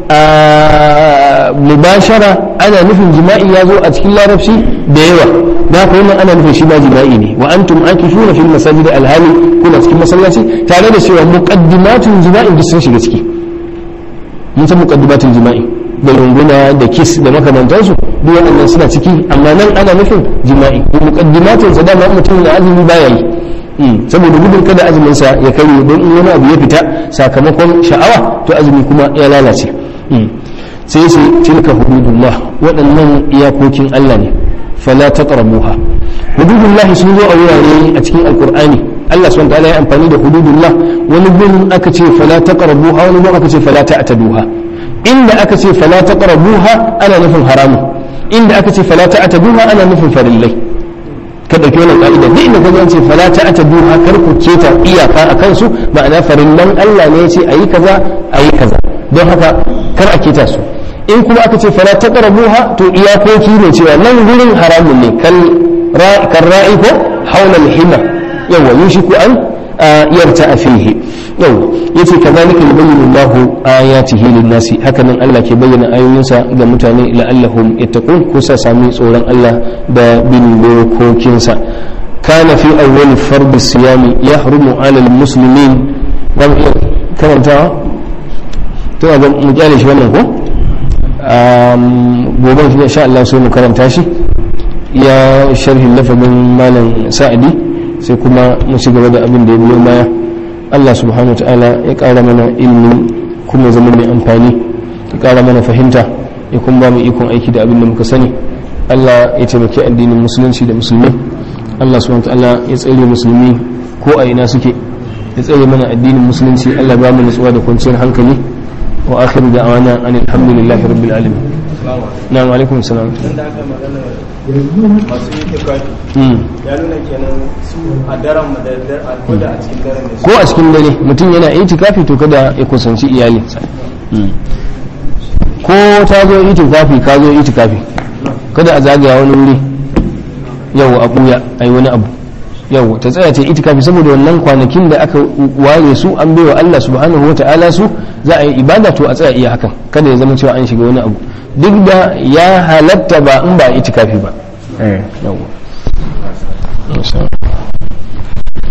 mubashara ana nufin jima'i ya zo a cikin larabci da yawa da haka wannan ana nufin shi ba jima'i ne wa antum akifuna fil masajidi alhali kuna cikin masallaci tare da cewa muqaddimatun jima'i duk sun shiga ciki mun san muqaddimatun jima'i da runguna da kiss da makamantansu duk waɗannan suna ciki amma nan ana nufin jima'i muqaddimatun sa dama mutum da azumi baya yi saboda gudun kada azumin sa ya karye don in wani abu ya fita sakamakon sha'awa to azumi kuma ya lalace sai sai tilka hududullah waɗannan iyakokin Allah ne fala taqrabuha hududullah sun zo a wurare a cikin alqur'ani Allah subhanahu wa ta'ala ya amfani da hududullah wani gun aka ce fala taqrabuha wani gun aka ce fala ta'taduha inda aka ce fala taqrabuha ana nufin haramun inda aka ce fala ta'taduha ana nufin farillai ka dauki wannan ka'ida duk inda kaje an ce fala ta'taduha kar ku keta iyaka akan su ma'ana farillan Allah ne ya ce ayi kaza ayi kaza don haka kar a keta su in kuma aka ce fala taqrabuha to iyakoki ne cewa nan gurin haramun ne kal ra'i ko haula al-hima yawa yushiku an yarta fihi yawa yace kazalika yubayyinu Allah ayatihi lin-nasi hakanan Allah ke bayyana ayoyinsa ga mutane la'allahum yattaqun ko sa sami tsoron Allah da bin dokokinsa kana fi awwal fard as-siyam yahrumu 'ala al-muslimin dan karantawa to ga mu kyale shi wannan ko gobe shi insha Allah sai mu karanta shi ya sharhin lafazin malam sa'adi sai kuma mu ci gaba da abin da ya biyo baya Allah subhanahu wa ta'ala ya ƙara mana ilimi kuma zama mai amfani ya ƙara mana fahimta ya kuma ba mu ikon aiki da abin da muka sani Allah ya taimaki addinin musulunci da musulmi Allah subhanahu wa ta'ala ya tsare musulmi ko a ina suke ya tsare mana addinin musulunci Allah ba mu nutsuwa da kwanciyar hankali wa akhiru da'wana anil hamdulillahi rabbil alamin na'am alaikum salam da aka magana masu yi tikafi ya nuna kenan su a daren madadar a koda a cikin daren da ko a cikin dare mutum yana itikafi to kada ya kusanci iyalinsa ko ta zo itikafi ka zo itikafi kada a zagaya wani wuri yau a buya a yi wani abu yau ta tsaya ta itikafi saboda wannan kwanakin da aka ware su an baiwa Allah subhanahu wata'ala su za a yi ibada to a tsaya iya hakan kada ya zama cewa an shiga wani abu duk da ya halatta ba in ba itikafi ba yau